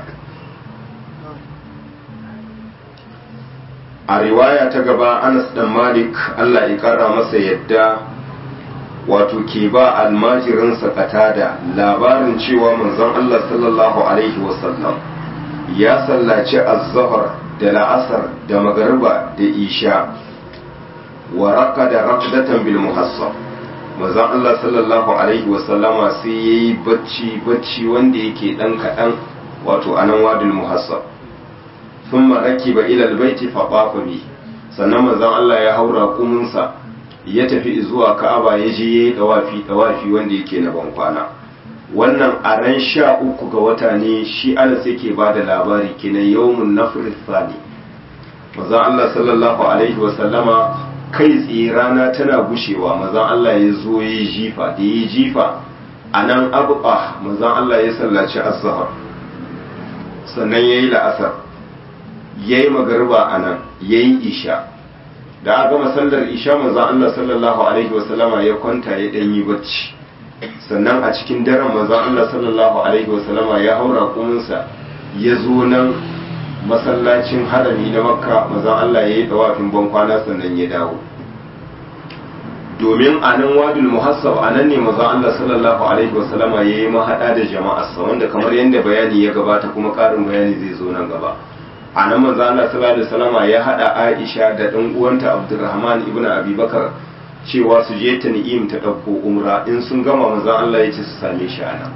Speaker 1: a riwaya ta gaba anas dan malik allah ya kara masa yadda wato ke ba almajirinsa katada labarin cewa manzon Allah sallallahu alaihi wasallam ya sallaci az-zahr da la'asar da magariba da isha wa raqada raqdatan bil muhassab manzon Allah sallallahu alaihi wasallama sai yayi bacci bacci wanda yake dan kadan wato anan wadul muhassab thumma rakiba ila al-baiti fa qafa bi sannan manzon Allah ya haura kumunsa ya tafi zuwa ka'aba ya je ya yi dawafi dawafi wanda yake na bankwana wannan a ran sha uku ga wata ne shi anas yake ba da labari kenan yawmun nafr thani mazan Allah sallallahu alaihi wa sallama kai tsaye rana tana gushewa mazan Allah ya zo ya yi jifa da ya yi jifa a nan abuɓa mazan Allah ya sallaci azhar sannan ya yi la'asar ya yi magarba a nan ya yi isha da a gama sallar isha manzon Allah sallallahu alaihi wasallama ya kwanta ya dan yi bacci sannan a cikin daren manzon Allah sallallahu alaihi wasallama ya haura kuminsa ya zo nan masallacin harami na makka manzon Allah ya yi dawafin ban kwana sannan ya dawo domin a nan wadul muhassab a nan ne manzon Allah sallallahu alaihi wasallama ya yi mahada da jama'arsa wanda kamar yadda bayani ya gabata kuma karin bayani zai zo nan gaba a nan manzo Allah sallallahu alaihi wasallama ya hada Aisha da dan uwanta Abdurrahman ibn Abi Bakar cewa su je ta ni'im ta dauko umra in sun gama manzo Allah ya ce su same shi a nan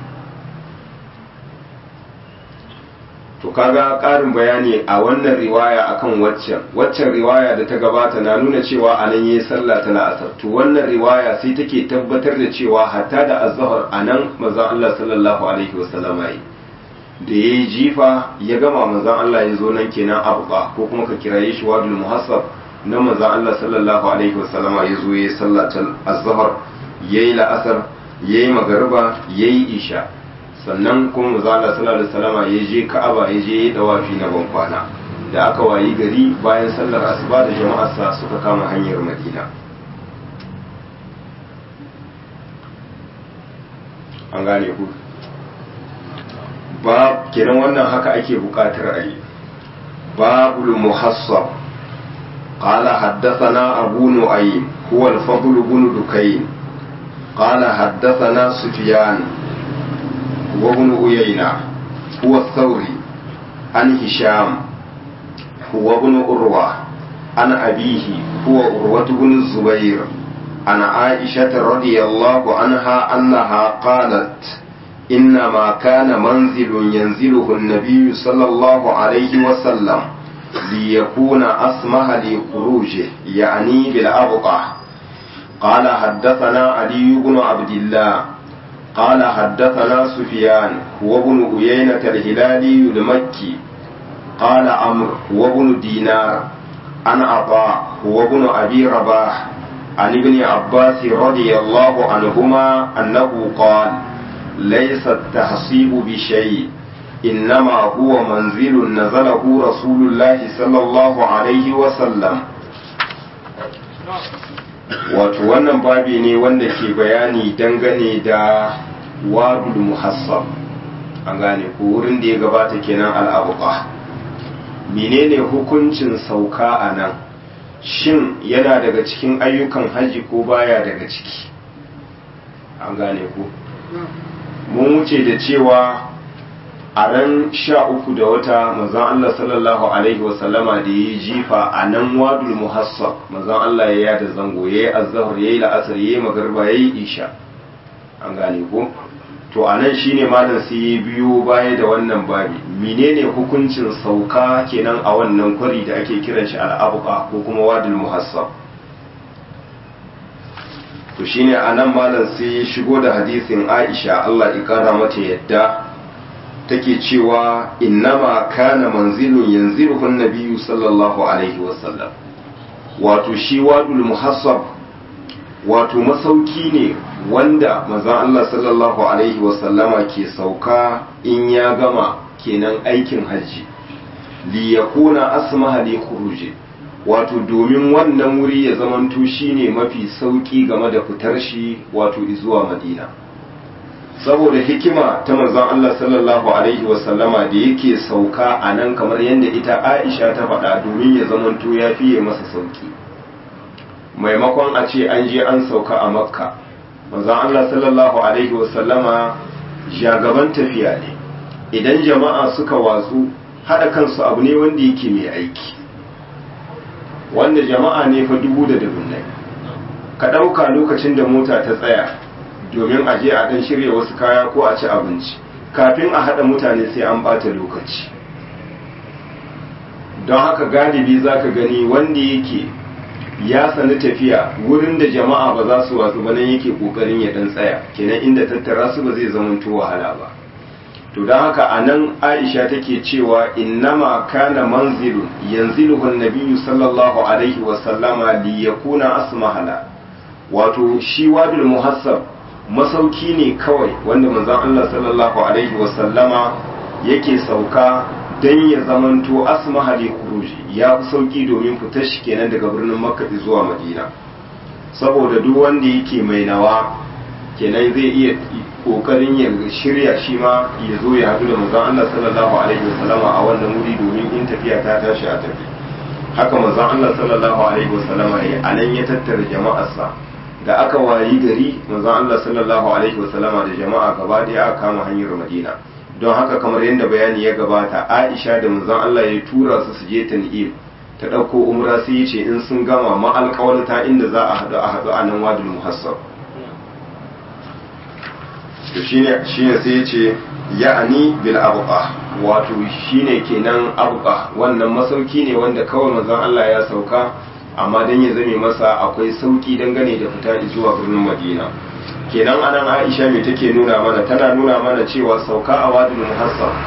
Speaker 1: to kaga karin bayani a wannan riwaya akan waccan waccan riwaya da ta gabata na nuna cewa a nan yayi sallah ta la'asar to wannan riwaya sai take tabbatar da cewa hatta da azhar a nan manzo Allah sallallahu alaihi wasallama yi da ya yi jifa ya gama manzan Allah ya zo nan kenan abuka ko kuma ka kiraye shi wadul muhassab na manzan Allah sallallahu alaihi wasallama ya zo ya yi sallatar azhar ya yi la'asar ya yi magariba ya yi isha sannan kuma manzan Allah sallallahu alaihi wasallama ya je ka'aba ya je ya yi dawafi na ban kwana da aka wayi gari bayan sallar asuba da jama'arsa suka kama hanyar madina an gane ku ba kenan wannan haka ake bukatar a yi babul muhassab قال حدثنا أبو نعيم هو الفضل بن دكين قال حدثنا سفيان وابن عيينة هو الثوري عن هشام هو ابن أروى عن أبيه هو أروة بن الزبير عن عائشة رضي الله عنها أنها قالت إنما كان منزل ينزله النبي صلى الله عليه وسلم ليكون أسمح لخروجه يعني بالأبقع قال حدثنا علي بن عبد الله قال حدثنا سفيان وابن أيينة الهلالي المكي قال عمرو وابن دينار عن عطاء وابن أبي رباح عن ابن عباس رضي الله عنهما أنه قال ليس التحصيب بشيء إنما هو منزل نزله رسول الله صلى الله عليه وسلم wato wannan babi ne wanda ke bayani dangane da wadul muhassab an gane ko wurin da ya gabata kenan al'abuqa menene hukuncin sauka a nan shin yana daga cikin ayyukan haji ko baya daga ciki an gane ko mun wuce da cewa a ran sha uku da wata manzon Allah sallallahu alaihi wasallama da ya yi jifa a nan wadul muhassab manzon Allah ya yada zango ya yi azhar ya yi la'asar ya yi magarba ya yi isha an gane ko to a nan shine malam sai ya biyo baya da wannan babi menene hukuncin sauka kenan a wannan kwari da ake kiran shi al'abuka ko kuma wadul muhassab to shine a nan malam sai ya shigo da hadisin Aisha Allah ya kara mata yadda take cewa innama kana manzilun yanziruhu nabiyyu sallallahu alaihi wasallam wato shi wadul muhassab wato masauki ne wanda manzon Allah sallallahu alaihi wasallama ke sauka in ya gama kenan aikin hajji li yakuna asmaha li khuruji wato domin wannan wuri ya zamanto shine mafi sauki game da fitar shi wato zuwa madina saboda hikima ta manzon Allah sallallahu alaihi wasallama da yake sauka a nan kamar yadda ita Aisha ta faɗa domin ya zamanto ya fiye masa sauki maimakon a ce an je an sauka a makka manzon Allah sallallahu alaihi wasallama jagaban tafiya ne idan jama'a suka watsu haɗa kansu abu ne wanda yake mai aiki wanda jama'a ne fa dubu da dubunnai ka ɗauka lokacin da mota ta tsaya domin a je a ɗan shirya wasu kaya ko a ci abinci kafin a haɗa mutane sai an ɓata lokaci don haka galibi za ka gani wanda yake ya sani tafiya wurin da jama'a ba za su watsu ba nan yake ƙoƙarin ya ɗan tsaya kenan inda tattara su ba zai zamanto wahala ba to don haka a nan aisha take cewa innama kana manzilun yanziluhu nabiyyu sallallahu alaihi wasallama li yakuna asmahala wato shi wadul muhassab masauki ne kawai wanda manzon Allah sallallahu alaihi wasallama yake sauka dan ya zamanto asmaha li khuruji ya fi sauki domin fitar shi kenan daga birnin makka zuwa madina saboda duk wanda yake mai nawa kenan zai iya kokarin ya shirya shi ma ya zo ya haɗu da manzon Allah sallallahu alaihi wasallama a wannan wuri domin in tafiya ta tashi a tafi haka manzon Allah sallallahu alaihi wasallama ya anan ya tattara jama'arsa da aka wayi gari manzon Allah sallallahu alaihi wasallama da jama'a gaba daya aka kama hanyar Madina don haka kamar yadda bayani ya gabata Aisha da manzon Allah ya tura su su je Tan'im ta ɗauko umra sai ya ce in sun gama ma alƙawarta inda za a haɗu a haɗu a nan wadul muhassab to shine shine sai ya ce ya'ani bil abqa wato shine kenan abqa wannan masauki ne wanda kawai manzon Allah ya sauka amma dan ya zame masa akwai sauki dangane da fita zuwa birnin Madina kenan anan Aisha me take nuna mana tana nuna mana cewa sauka a wadul muhassab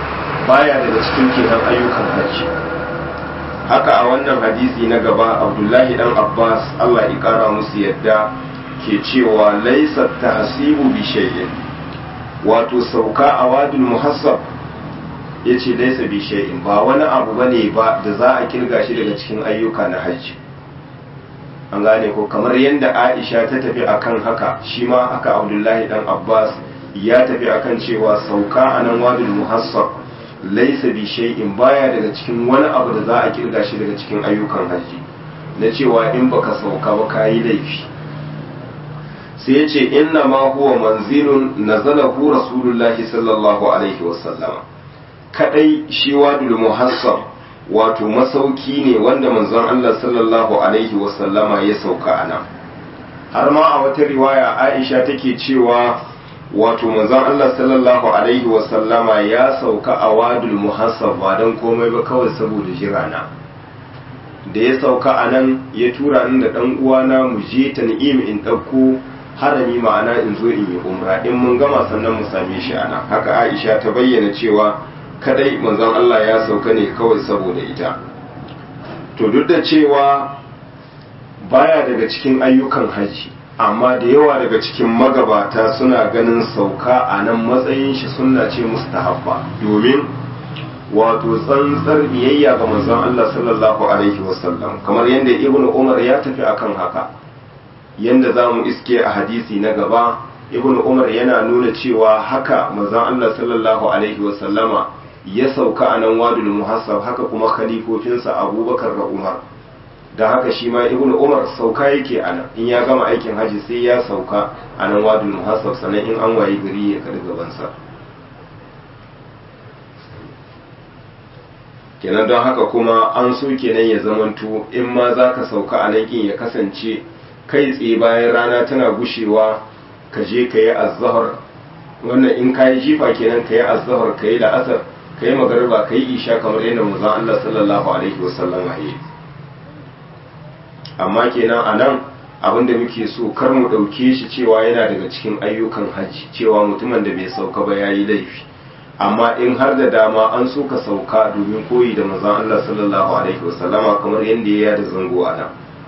Speaker 1: baya daga cikin kenan ayyukan hajji haka a wannan hadisi na gaba abdullahi dan abbas allah ya kara musu yadda ke cewa laisa tahsibu bi shay'in wato sauka a wadul muhassab yace laisa bi shay'in ba wani abu bane ba da za a kirga shi daga cikin ayyuka na hajji an gane ko kamar yadda aisha ta tafi akan haka shi ma haka abdullahi dan abbas ya tafi akan cewa sauka a nan wadul muhassab laisa bi shay'in baya daga cikin wani abu da za a kirga shi daga cikin ayyukan hajji na cewa in baka sauka ba kayi laifi sai ya ce inna ma huwa manzilun nazalahu rasulullahi sallallahu alaihi wasallama kadai shi wadul muhassab wato masauki ne wanda manzon Allah sallallahu alaihi wasallama ya sauka a nan har ma a wata riwaya Aisha take cewa wato manzon Allah sallallahu alaihi wasallama ya sauka a wadul muhassab ba don komai ba kawai saboda jirana da ya sauka a nan ya tura ni da dan uwana mu je tan'im in ɗauko harami ma'ana in zo in yi umra in mun gama sannan mu same shi ana haka Aisha ta bayyana cewa kadai manzon Allah ya sauka ne kawai saboda ita to duk da cewa baya daga cikin ayyukan haji amma da yawa daga cikin magabata suna ganin sauka a nan matsayin shi sunna ce mustahabba domin wato tsantsar biyayya ga manzon Allah sallallahu alaihi wasallam kamar yadda ibnu umar ya tafi akan haka yanda za mu iske a hadisi na gaba ibnu umar yana nuna cewa haka manzon Allah sallallahu alaihi wasallama ya sauka a nan wadul muhassab haka kuma khalifofinsa abubakar da umar da haka shi ma ibnu umar sauka yake a nan in ya gama aikin haji sai ya sauka a nan wadul muhassab sannan in an wayi gari ya karbi gabansa kenan don haka kuma an so kenan ya zamanto in ma za ka sauka a nan ya kasance kai tsaye bayan rana tana gushewa ka je ka yi azahar wannan in ka yi jifa kenan ka yi azahar ka yi la'asar ka yi magariba ka yi isha kamar yadda manzon Allah sallallahu alaihi wasallam ya yi amma kenan a nan abin da muke so kar mu ɗauke shi cewa yana daga cikin ayyukan hajji cewa mutumin da bai sauka ba ya yi laifi amma in har da dama an so ka sauka domin koyi da manzon Allah sallallahu alaihi wasallama kamar yadda ya da zango a nan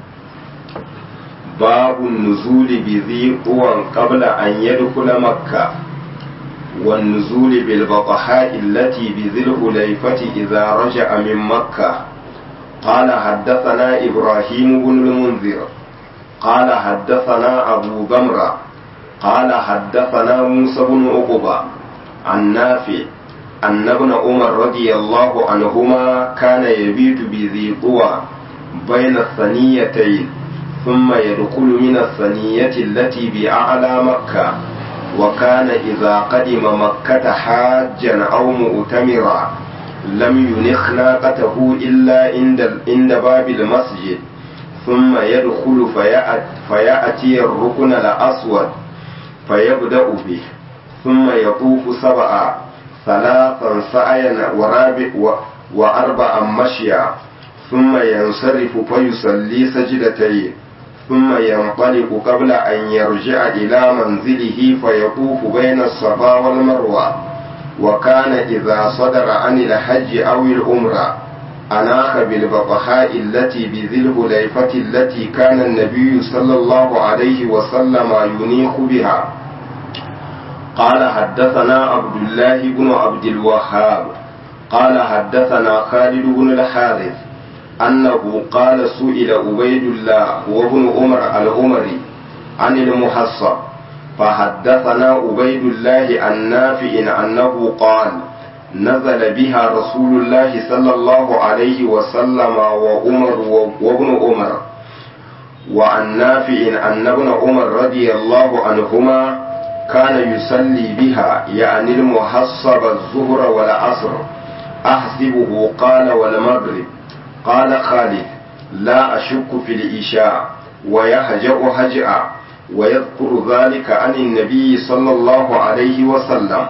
Speaker 1: babu nuzuli bi zi uwan qabla an yadkhula makka wan nuzuli bil baqaha allati bi dhil hulayfati idza raja'a min makka قال حدثنا إبراهيم بن المنذر قال حدثنا أبو جمرة قال حدثنا موسى بن عقبة عن نافع أن ابن عمر رضي الله عنهما كان يبيت بذي طوى بين الثنيتين ثم يدخل من الثنية التي بأعلى مكة وكان إذا قدم مكة حاجا أو مؤتمرا لم ينخ ناقته إلا عند عند باب المسجد ثم يدخل فيأتي, فيأتي الركن الأسود فيبدأ به ثم يطوف سبعا ثلاثا سعيا ورابع وأربعا مشيا ثم ينصرف فيصلي سجدتين ثم ينطلق قبل أن يرجع إلى منزله فيطوف بين الصفا والمروة وكان إذا صدر عن الحج أو العمرة أناخ بالبطحاء التي بذي الهليفة التي كان النبي صلى الله عليه وسلم ينيخ بها قال حدثنا عبد الله بن عبد الوهاب قال حدثنا خالد بن الحارث أنه قال سئل عبيد الله وابن عمر العمري عن المحصب فحدثنا عبيد الله عن نافع أنه قال نزل بها رسول الله صلى الله عليه وسلم وعمر وابن عمر وعن نافع أن ابن عمر رضي الله عنهما كان يصلي بها يعني المحصب الظهر والعصر أحسبه قال والمغرب قال خالد لا أشك في الإشاء ويهجأ هجأ ويذكر ذلك عن النبي صلى الله عليه وسلم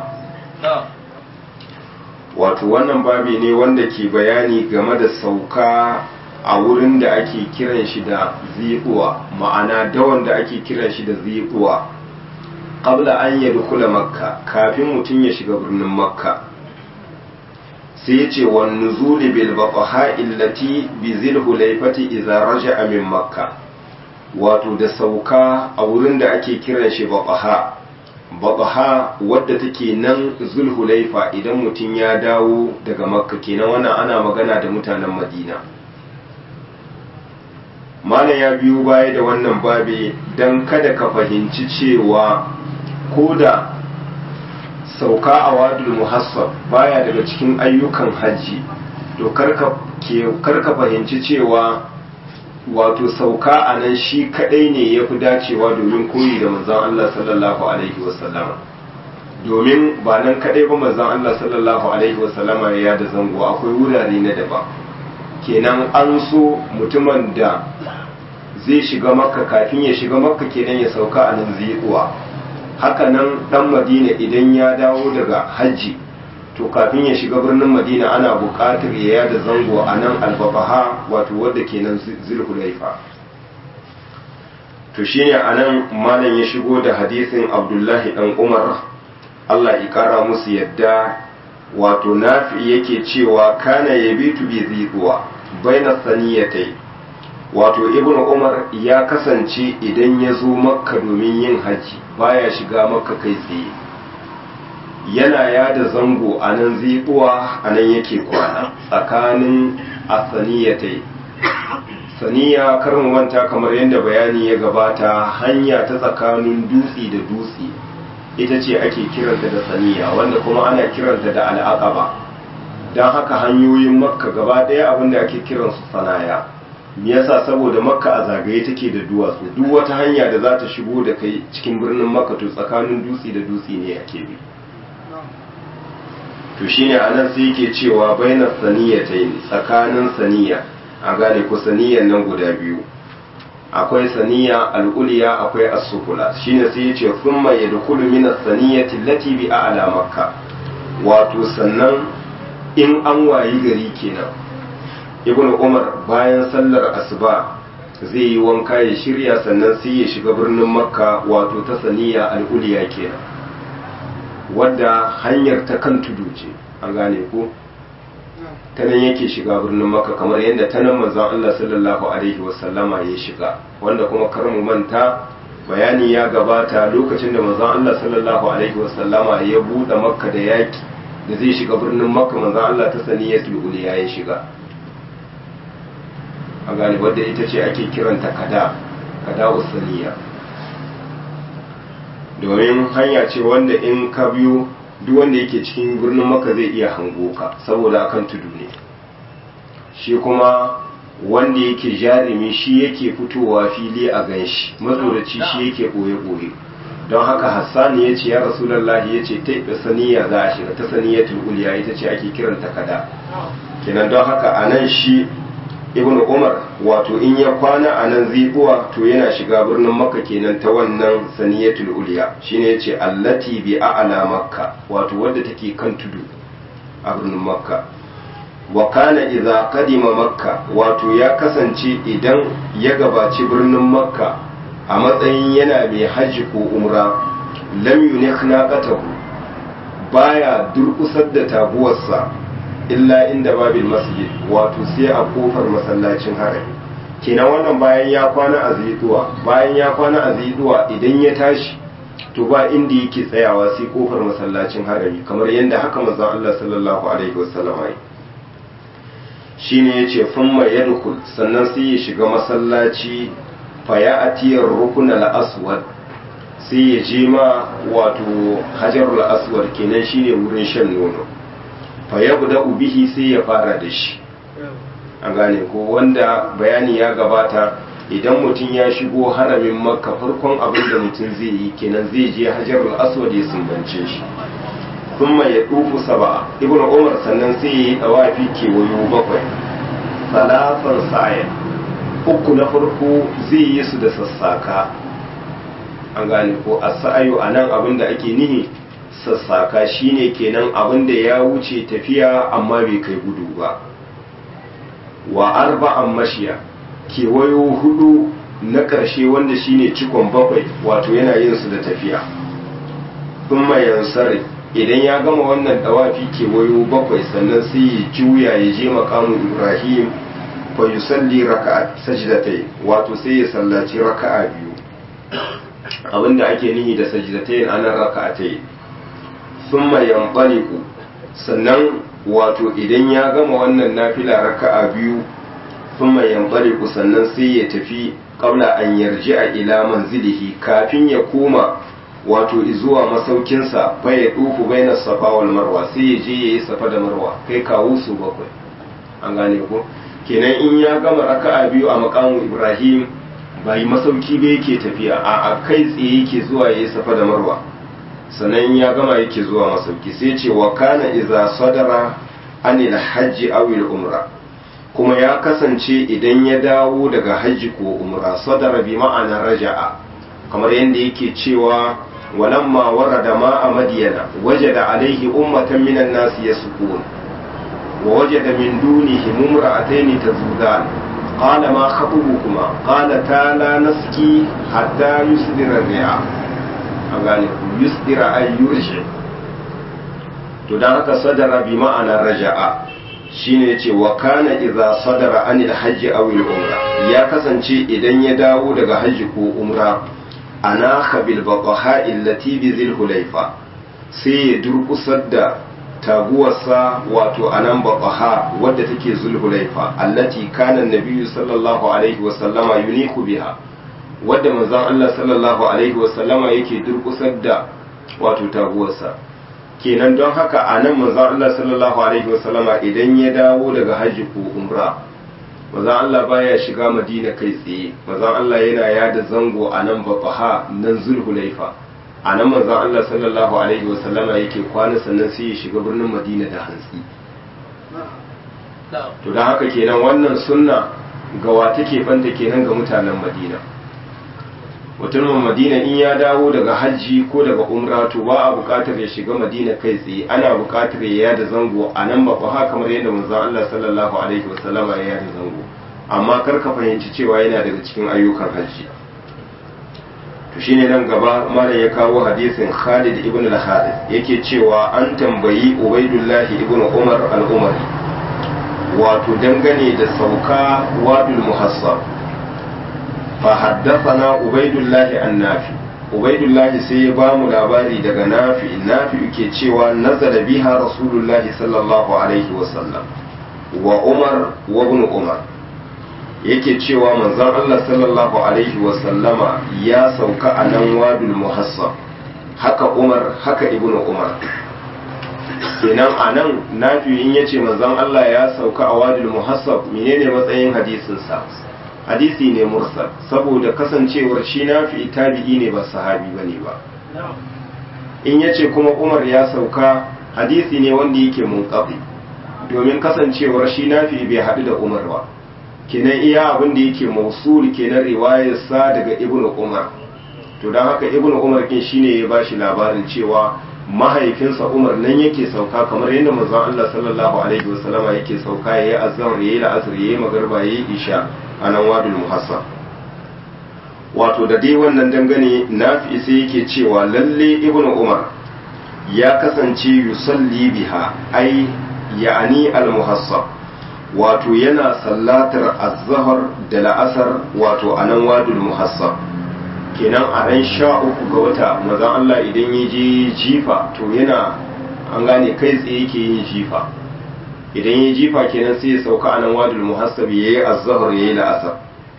Speaker 1: wato wannan babi ne wanda ke bayani game da sauka a wurin da ake kiran shi da ziƙuwa ma'ana dawan da ake kiran shi da ziƙuwa qabla an yadkhula makka kafin mutum ya shiga birnin makka sai ya ce wa nuzuli bil baqaha illati bi zil hulaifati idza raja'a min makka wato da sauka a wurin da ake kiran shi baqaha baqaha wadda take nan zulhulaifa idan mutum ya dawo daga makka kenan wannan ana magana da mutanen madina malam ya biyo baya da wannan babe don kada ka fahimci cewa ko da sauka a wadul muhassab baya daga cikin ayyukan hajji to karka fahimci cewa wato sauka a nan shi kadai ne ya fi dacewa domin koyi da manzon Allah sallallahu alaihi wasallama domin ba nan kadai ba manzon Allah sallallahu alaihi wasallama ya da zango akwai wurare na daban kenan an so mutumin da zai shiga makka kafin ya shiga makka kenan ya sauka a nan zai haka nan dan madina idan ya dawo daga hajji to kafin ya shiga birnin madina ana buƙatar ya yada zango a nan albabaha wato wadda ke nan zulhulaifa to shine a nan malam ya shigo da hadisin abdullahi dan umar allah ya kara musu yadda wato nafi yake cewa kana yabitu bi ziduwa baina saniyatai wato ibnu umar ya kasance idan ya zo makka domin yin hajji baya shiga makka kai tsaye yana yada zango a nan zibuwa a nan yake kwana tsakanin asaniyatai saniya karin wanta kamar yadda bayani ya gabata hanya ta tsakanin dutse da dutse ita ce ake kiranta da saniya wanda kuma ana kiranta da al'aqaba don haka hanyoyin makka gaba ɗaya abinda ake kiransu sanaya me yasa saboda makka a zagaye take da duwatsu duk wata hanya da za ta shigo da kai cikin birnin makka to tsakanin dutse da dutse ne ake bi to shine anan sai yake cewa bainas saniyatayn tsakanin saniya a gane ko saniyan nan guda biyu akwai saniya al'uliya akwai as-sufula shine sai yace thumma yadkhulu min as-saniyati allati bi a'la makka wato sannan in an wayi gari kenan ibn umar bayan sallar asuba zai yi wanka ya shirya sannan sai ya shiga birnin makka wato ta saniya al'uliya kenan wadda hanyar ta kan tudu ce an gane ko ta nan yake shiga birnin makka kamar yadda ta nan manzon Allah sallallahu alaihi wasallama ya shiga wanda kuma kar mu manta bayani ya gabata lokacin da manzon Allah sallallahu alaihi wasallama ya buɗe makka da yaki da zai shiga birnin makka manzon Allah ta saniyatul uliya ya shiga a gane wadda ita ce ake kiranta kada kada usaniya domin hanya ce wanda in ka biyo duk wanda yake cikin birnin maka zai iya hango ka saboda akan tudu ne shi kuma wanda yake jarumi shi yake fitowa fili a ganshi matsoraci shi yake ɓoye-ɓoye don haka hassani ya ce ya rasulallahi ya ce ta saniya za a shiga ta saniyatul uliya ita ce ake kiranta kada kenan don haka a nan shi ibn umar wato in ya kwana a nan zibuwa to yana shiga birnin makka kenan ta wannan saniyatul uliya shine yace allati bi a'la makka wato wadda take kan tudu a birnin makka wa kana idza qadima makka wato ya kasance idan ya gabaci birnin makka a matsayin yana mai hajji ko umra lam yunikh naqatahu baya durkusar da taguwarsa illa inda babil masjid wato sai a kofar masallacin harami kenan wannan bayan ya kwana a ziduwa bayan ya kwana a ziduwa idan ya tashi to ba inda yake tsayawa sai kofar masallacin harami kamar yadda haka manzon Allah sallallahu alaihi wasallam ya shine yace thumma yadkhul sannan sai ya shiga masallaci fa ya atiyar rukun al-aswad sai ya je ma wato hajarul aswad kenan shine wurin shan nono fa yabda bihi sai ya fara da shi an gane ko wanda bayani ya gabata idan mutum ya shigo haramin makka farkon abin da mutum zai yi kenan zai je hajarul aswad ya sumbance shi kuma ya dufu saba ibn umar sannan sai ya yi dawafi kewayo bakwai salatan sa'ya uku na farko zai yi su da sassaka an gane ko as-sa'yu anan abin da ake nihi sassaka shine kenan abin da ya wuce tafiya amma bai kai gudu ba wa arba'an mashiya kewayo hudu na ƙarshe wanda shine cikon bakwai wato yana yin su da tafiya thumma yansari idan ya gama wannan dawafi kewayo bakwai sannan sai ya juya ya je makamun ibrahim fa yusalli raka'a sajdatai wato sai ya sallaci raka'a biyu abinda ake nihi da sajdatai anan raka'atai thumma yanṭaliqu sannan wato idan ya gama wannan nafila raka'a biyu thumma yanṭaliqu sannan sai ya tafi qabla an yarji'a ila manzilihi kafin ya koma wato zuwa masaukinsa fa ya dufu baina safa wal marwa sai ya je yayi safa da marwa kai kawo su bakwai an gane ko kenan in ya gama raka'a biyu a makamu ibrahim bai masauki ba yake tafiya a a kai tsaye yake zuwa yayi safa da marwa sannan ya gama yake zuwa masauki sai ce wa kana iza sadara anil hajji aw al umra kuma ya kasance idan ya dawo daga hajji ko umra sadara bi ma'ana raja'a kamar yadda yake cewa walamma warada ma'a madiyana wajada alaihi ummatan minan nasi yasqun wa wajada min dunihi mumra'atayn tazudan qala ma khatubukuma qala ta la naski hatta yusdira ri'a an gane yusdira ay yurji to dan haka sadara bi ma'ana raja'a shine yace wa kana idza sadara anil hajji aw al umra ya kasance idan ya dawo daga hajji ko umra anaka bil baqaha allati bi zil hulayfa sai ya durkusar da taguwarsa wato anan baqaha wadda take zul hulayfa allati kana nabiyyu sallallahu alaihi wa sallama yuniku biha wadda manzon Allah sallallahu alaihi wa sallama yake durkusar da wato taguwarsa kenan don haka anan manzon Allah sallallahu alaihi wa sallama idan ya dawo daga hajji ko umra maza Allah baya shiga madina kai tsaye maza Allah yana yada zango a nan bafaha nan zulhulaifa a nan maza Allah sallallahu alaihi wasallama yake kwana sannan sai ya shiga birnin madina da hantsi to da haka kenan wannan sunna gawa take banta kenan ga mutanen madina mutumin madina in ya dawo daga hajji ko daga umra to ba a buƙatar ya shiga madina kai tsaye ana buƙatar ya yada zango a nan bafaha kamar yadda manzon Allah sallallahu alaihi wasallama ya yada zango amma kar ka fahimci cewa yana daga cikin ayyukan hajji to shine nan gaba malam ya kawo hadisin Khalid ibn al-Harith yake cewa an tambayi Ubaidullah ibn Umar al-Umari wato dangane da sauka wadul muhassab fa haddathana Ubaidullah an-Nafi Ubaidullah sai ya ba mu labari daga Nafi Nafi yake cewa nazala biha Rasulullahi sallallahu alaihi wasallam wa Umar wa ibn Umar yake cewa manzon Allah sallallahu alaihi wasallama ya sauka a nan wadul muhassab haka Umar haka ibnu Umar kenan a nan nafi'in ya ce manzon Allah ya sauka a wadul muhassab menene matsayin hadisinsa hadisi ne mursal saboda kasancewar shi nafi tabi'i ne ba sahabi bane ba in ya ce kuma Umar ya sauka hadisi ne wanda yake munqati domin kasancewar shi nafi bai haɗu da Umar ba kenan iya abin da yake mausul kenan riwayarsa daga ibnu umar to don haka ibnu umar kin shine ya bashi labarin cewa mahaifinsa umar nan yake sauka kamar yadda manzon Allah sallallahu alaihi wasallama yake sauka yayi azhar yayi la'asr yayi magriba yayi isha a nan wadul muhassab wato da dai wannan dangane nafi sai yake cewa lalle ibnu umar ya kasance yusalli biha ai ya'ani al muhassab wato yana sallatar azhar da la'asar wato a nan wadul muhassab kenan a ran sha uku ga wata mazan Allah idan ya je jifa to yana an gane kai tsaye yake yin jifa idan ya jifa kenan sai ya sauka a nan wadul muhassab ya yi azhar ya yi la'asar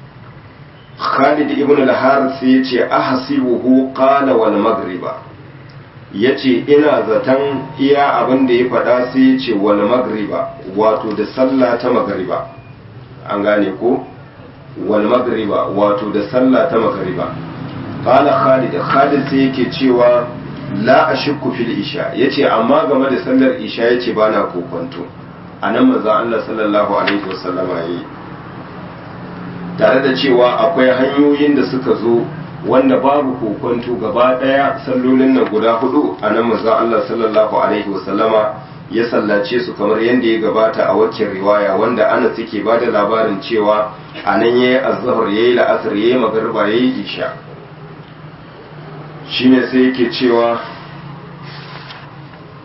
Speaker 1: Khalid ibn al-Harith sai ya ce ahsibuhu qala wal maghriba ya ce ina zaton iya abin da ya faɗa sai ya ce wal magriba wato da sallah ta magriba an gane ko wal magriba wato da sallah ta magriba qala khalid khalid sai yake cewa la ashukku fil isha yace amma game da sallar isha yace bana kokonto anan manzo Allah sallallahu alaihi wasallama yi tare da cewa akwai hanyoyin da suka zo wanda babu kokonto gaba daya sallolin nan guda hudu a nan manzon Allah sallallahu alaihi wasallama ya sallace su kamar yadda ya gabata a waccan riwaya wanda ana suke ba da labarin cewa a nan ya yi azhar ya yi la'asar ya yi magarba ya yi isha shine sai yake cewa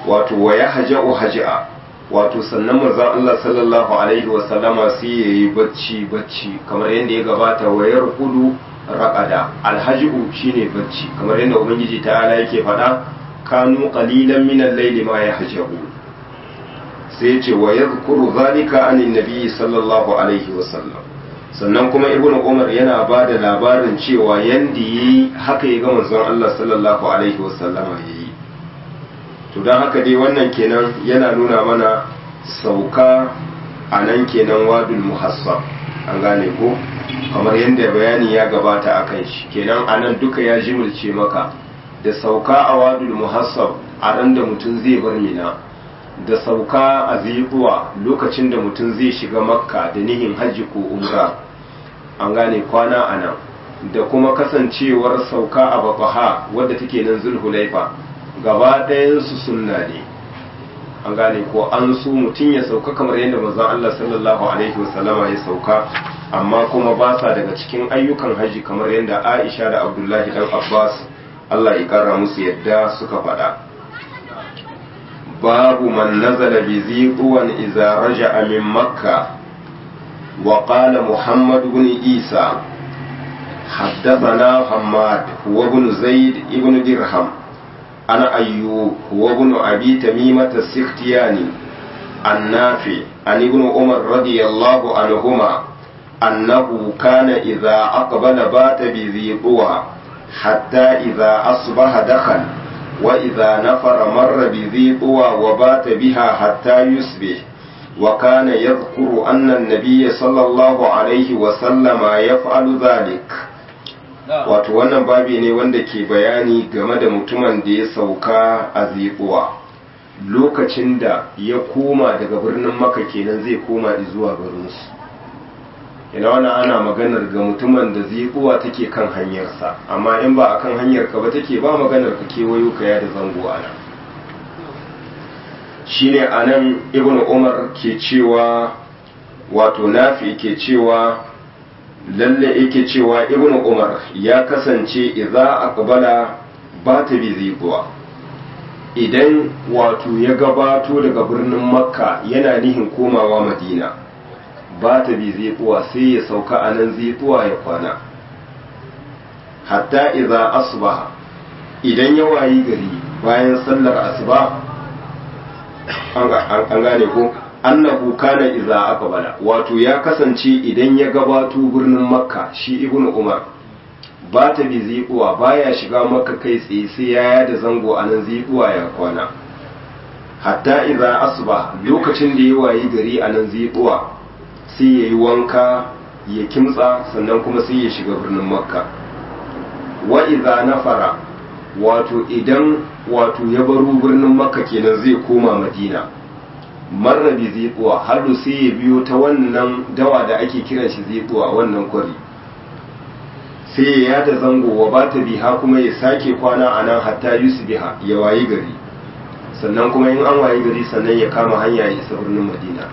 Speaker 1: wato wa ya haja'u haja'a wato sannan manzon Allah sallallahu alaihi wa sallama sai yayi bacci bacci kamar yadda ya gabata wa yarqudu raqada alhaju shine bacci kamar yadda ubangiji ta'ala yake faɗa kanu qalilan min al-layli ma yahja'u sai ya ce wa yadhkuru zalika anin nabi sallallahu alaihi wa sallam sannan kuma ibnu umar yana ba da labarin cewa yanda yi haka ya ga manzon Allah sallallahu alaihi wa sallama yayi to don haka dai wannan kenan yana nuna mana sauka a nan kenan wadul muhassab an gane ko kamar yadda bayani ya gabata a kan shi kenan a nan duka ya jimilce maka da sauka a wadul muhassab a ran da mutum zai bar mina da sauka a zibuwa lokacin da mutum zai shiga makka da nihin hajji ko umra an gane kwana a nan da kuma kasancewar sauka a babaha wadda take nan zulhulaifa gaba ɗayansu sunna ne an gane ko an su mutum ya sauka kamar yadda manzon Allah sallallahu alaihi wasallama ya sauka amma kuma ba sa daga cikin ayyukan haji kamar yadda Aisha da Abdullahi dan Abbas Allah ya kara musu yadda suka faɗa babu man nazala bi ziqwan idza raja'a min makka wa qala muhammad ibn isa حدثنا حماد هو ابن زيد ابن درهم أنا أيوب هو ابن أبي تميمة السختياني النافع عن ابن عمر رضي الله عنهما أنه كان إذا أقبل بات بذي طوى حتى إذا أصبح دخل وإذا نفر مر بذي طوى وبات بها حتى يصبح وكان يذكر أن النبي صلى الله عليه وسلم يفعل ذلك wato wannan babi ne wanda ke bayani game da mutumin da ya sauka a ziƙuwa lokacin da ya koma daga birnin maka kenan zai koma zuwa garinsu ina wannan ana maganar ga mutumin da ziƙuwa take kan hanyarsa amma in ba a kan hanyar ka ba take ba maganar ka kewayo ka da zango ana shine anan ibnu umar ke cewa wato nafi ke cewa lalle yake cewa ibn umar ya kasance idza aqbala ba ta bi zibuwa idan wato ya gabato daga birnin makka yana nihin komawa madina ba ta bi zibuwa sai ya sauka a nan zibuwa ya kwana hatta idza asbaha idan ya wayi gari bayan sallar asuba an gane ko annahu kana idza aqbala wato ya kasance idan ya gabato birnin makka shi ibnu umar ba ta bi ziquwa baya shiga makka kai tsaye sai ya yada zango a nan ziquwa ya kwana hatta idza asba lokacin da ya wayi gari a nan ziquwa sai yayi wanka ya kimtsa sannan kuma sai ya shiga birnin makka wa idza nafara wato idan wato ya baro birnin makka kenan zai koma madina marra bi ziquwa har sai ya biyo ta wannan dawa da ake kiran shi ziquwa wannan kwari sai ya yada zango wa ba ta biha kuma ya sake kwana a nan hatta yusbiha ya wayi gari sannan kuma in an wayi gari sannan ya kama hanya ya isa birnin madina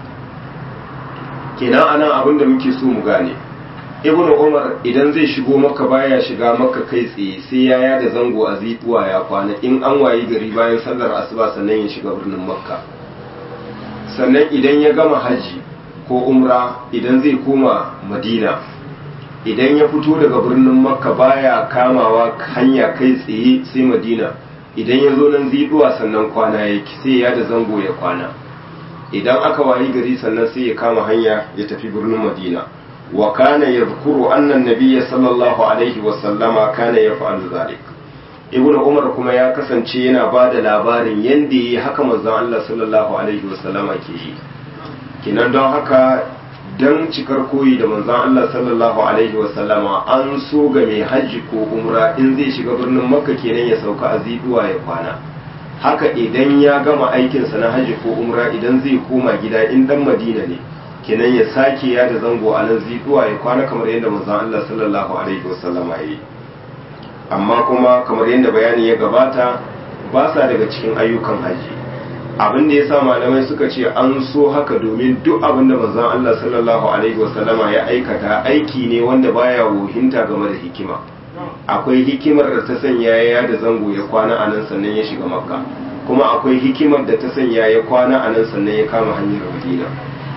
Speaker 1: kenan anan abin da muke so mu gane ibnu umar idan zai shigo maka baya shiga maka kai tsaye sai ya yada zango a ziquwa ya kwana in an wayi gari bayan sallar asuba sannan ya shiga birnin makka sannan idan ya gama haji ko umra idan zai koma madina idan ya fito daga birnin makka baya kamawa hanya kai tsaye sai madina idan ya zo nan ziduwa sannan kwana ya sai ya da zango ya kwana idan aka wayi gari sannan sai ya kama hanya ya tafi birnin madina wa kana yadhkuru anna nabiyya sallallahu alaihi wa sallama kana yaf'alu zalik ibnu umar kuma ya kasance yana ba da labarin yadda yi haka manzon Allah sallallahu alaihi wasallama ke yi kinan don haka don cikar koyi da manzon Allah sallallahu alaihi wasallama an so ga mai hajji ko umra in zai shiga birnin makka kenan ya sauka a ziduwa ya kwana haka idan ya gama aikinsa na hajji ko umra idan zai koma gida in dan madina ne kenan ya sake ya da zango a nan ziduwa ya kwana kamar yadda manzon Allah sallallahu alaihi wasallama ya yi amma kuma kamar yadda bayani ya gabata ba sa daga cikin ayyukan haji abin da ya sa malamai suka ce an so haka domin duk abin da manzon Allah sallallahu alaihi wasallama ya aikata aiki ne wanda baya wohinta game da hikima akwai hikimar da ta sanya ya da zango ya kwana a nan sannan ya shiga makka kuma akwai hikimar da ta sanya ya kwana a nan sannan ya kama hanyar madina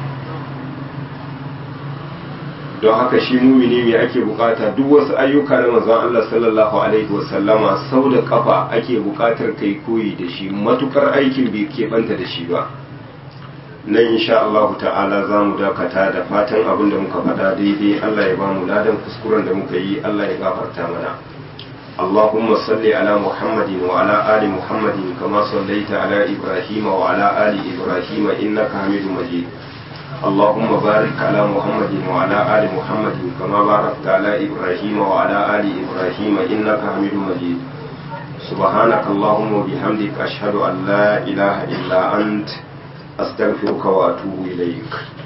Speaker 1: don haka shi mumini me ake bukata duk wasu ayyuka na manzon Allah sallallahu alaihi wasallama sau da kafa ake bukatar kai koyi da shi matukar aikin bai keɓanta da shi ba nan insha Allah ta'ala za mu dakata da fatan abin da muka faɗa daidai Allah ya ba mu ladan kuskuren da muka yi Allah ya gafarta mana اللهم صل على محمد وعلى آل محمد كما صليت على إبراهيم وعلى آل إبراهيم إنك حميد مجيد اللهم بارك على محمد وعلى آل محمد كما باركت على إبراهيم وعلى آل إبراهيم إنك حميد مجيد سبحانك اللهم وبحمدك أشهد أن لا إله إلا أنت أستغفرك وأتوب إليك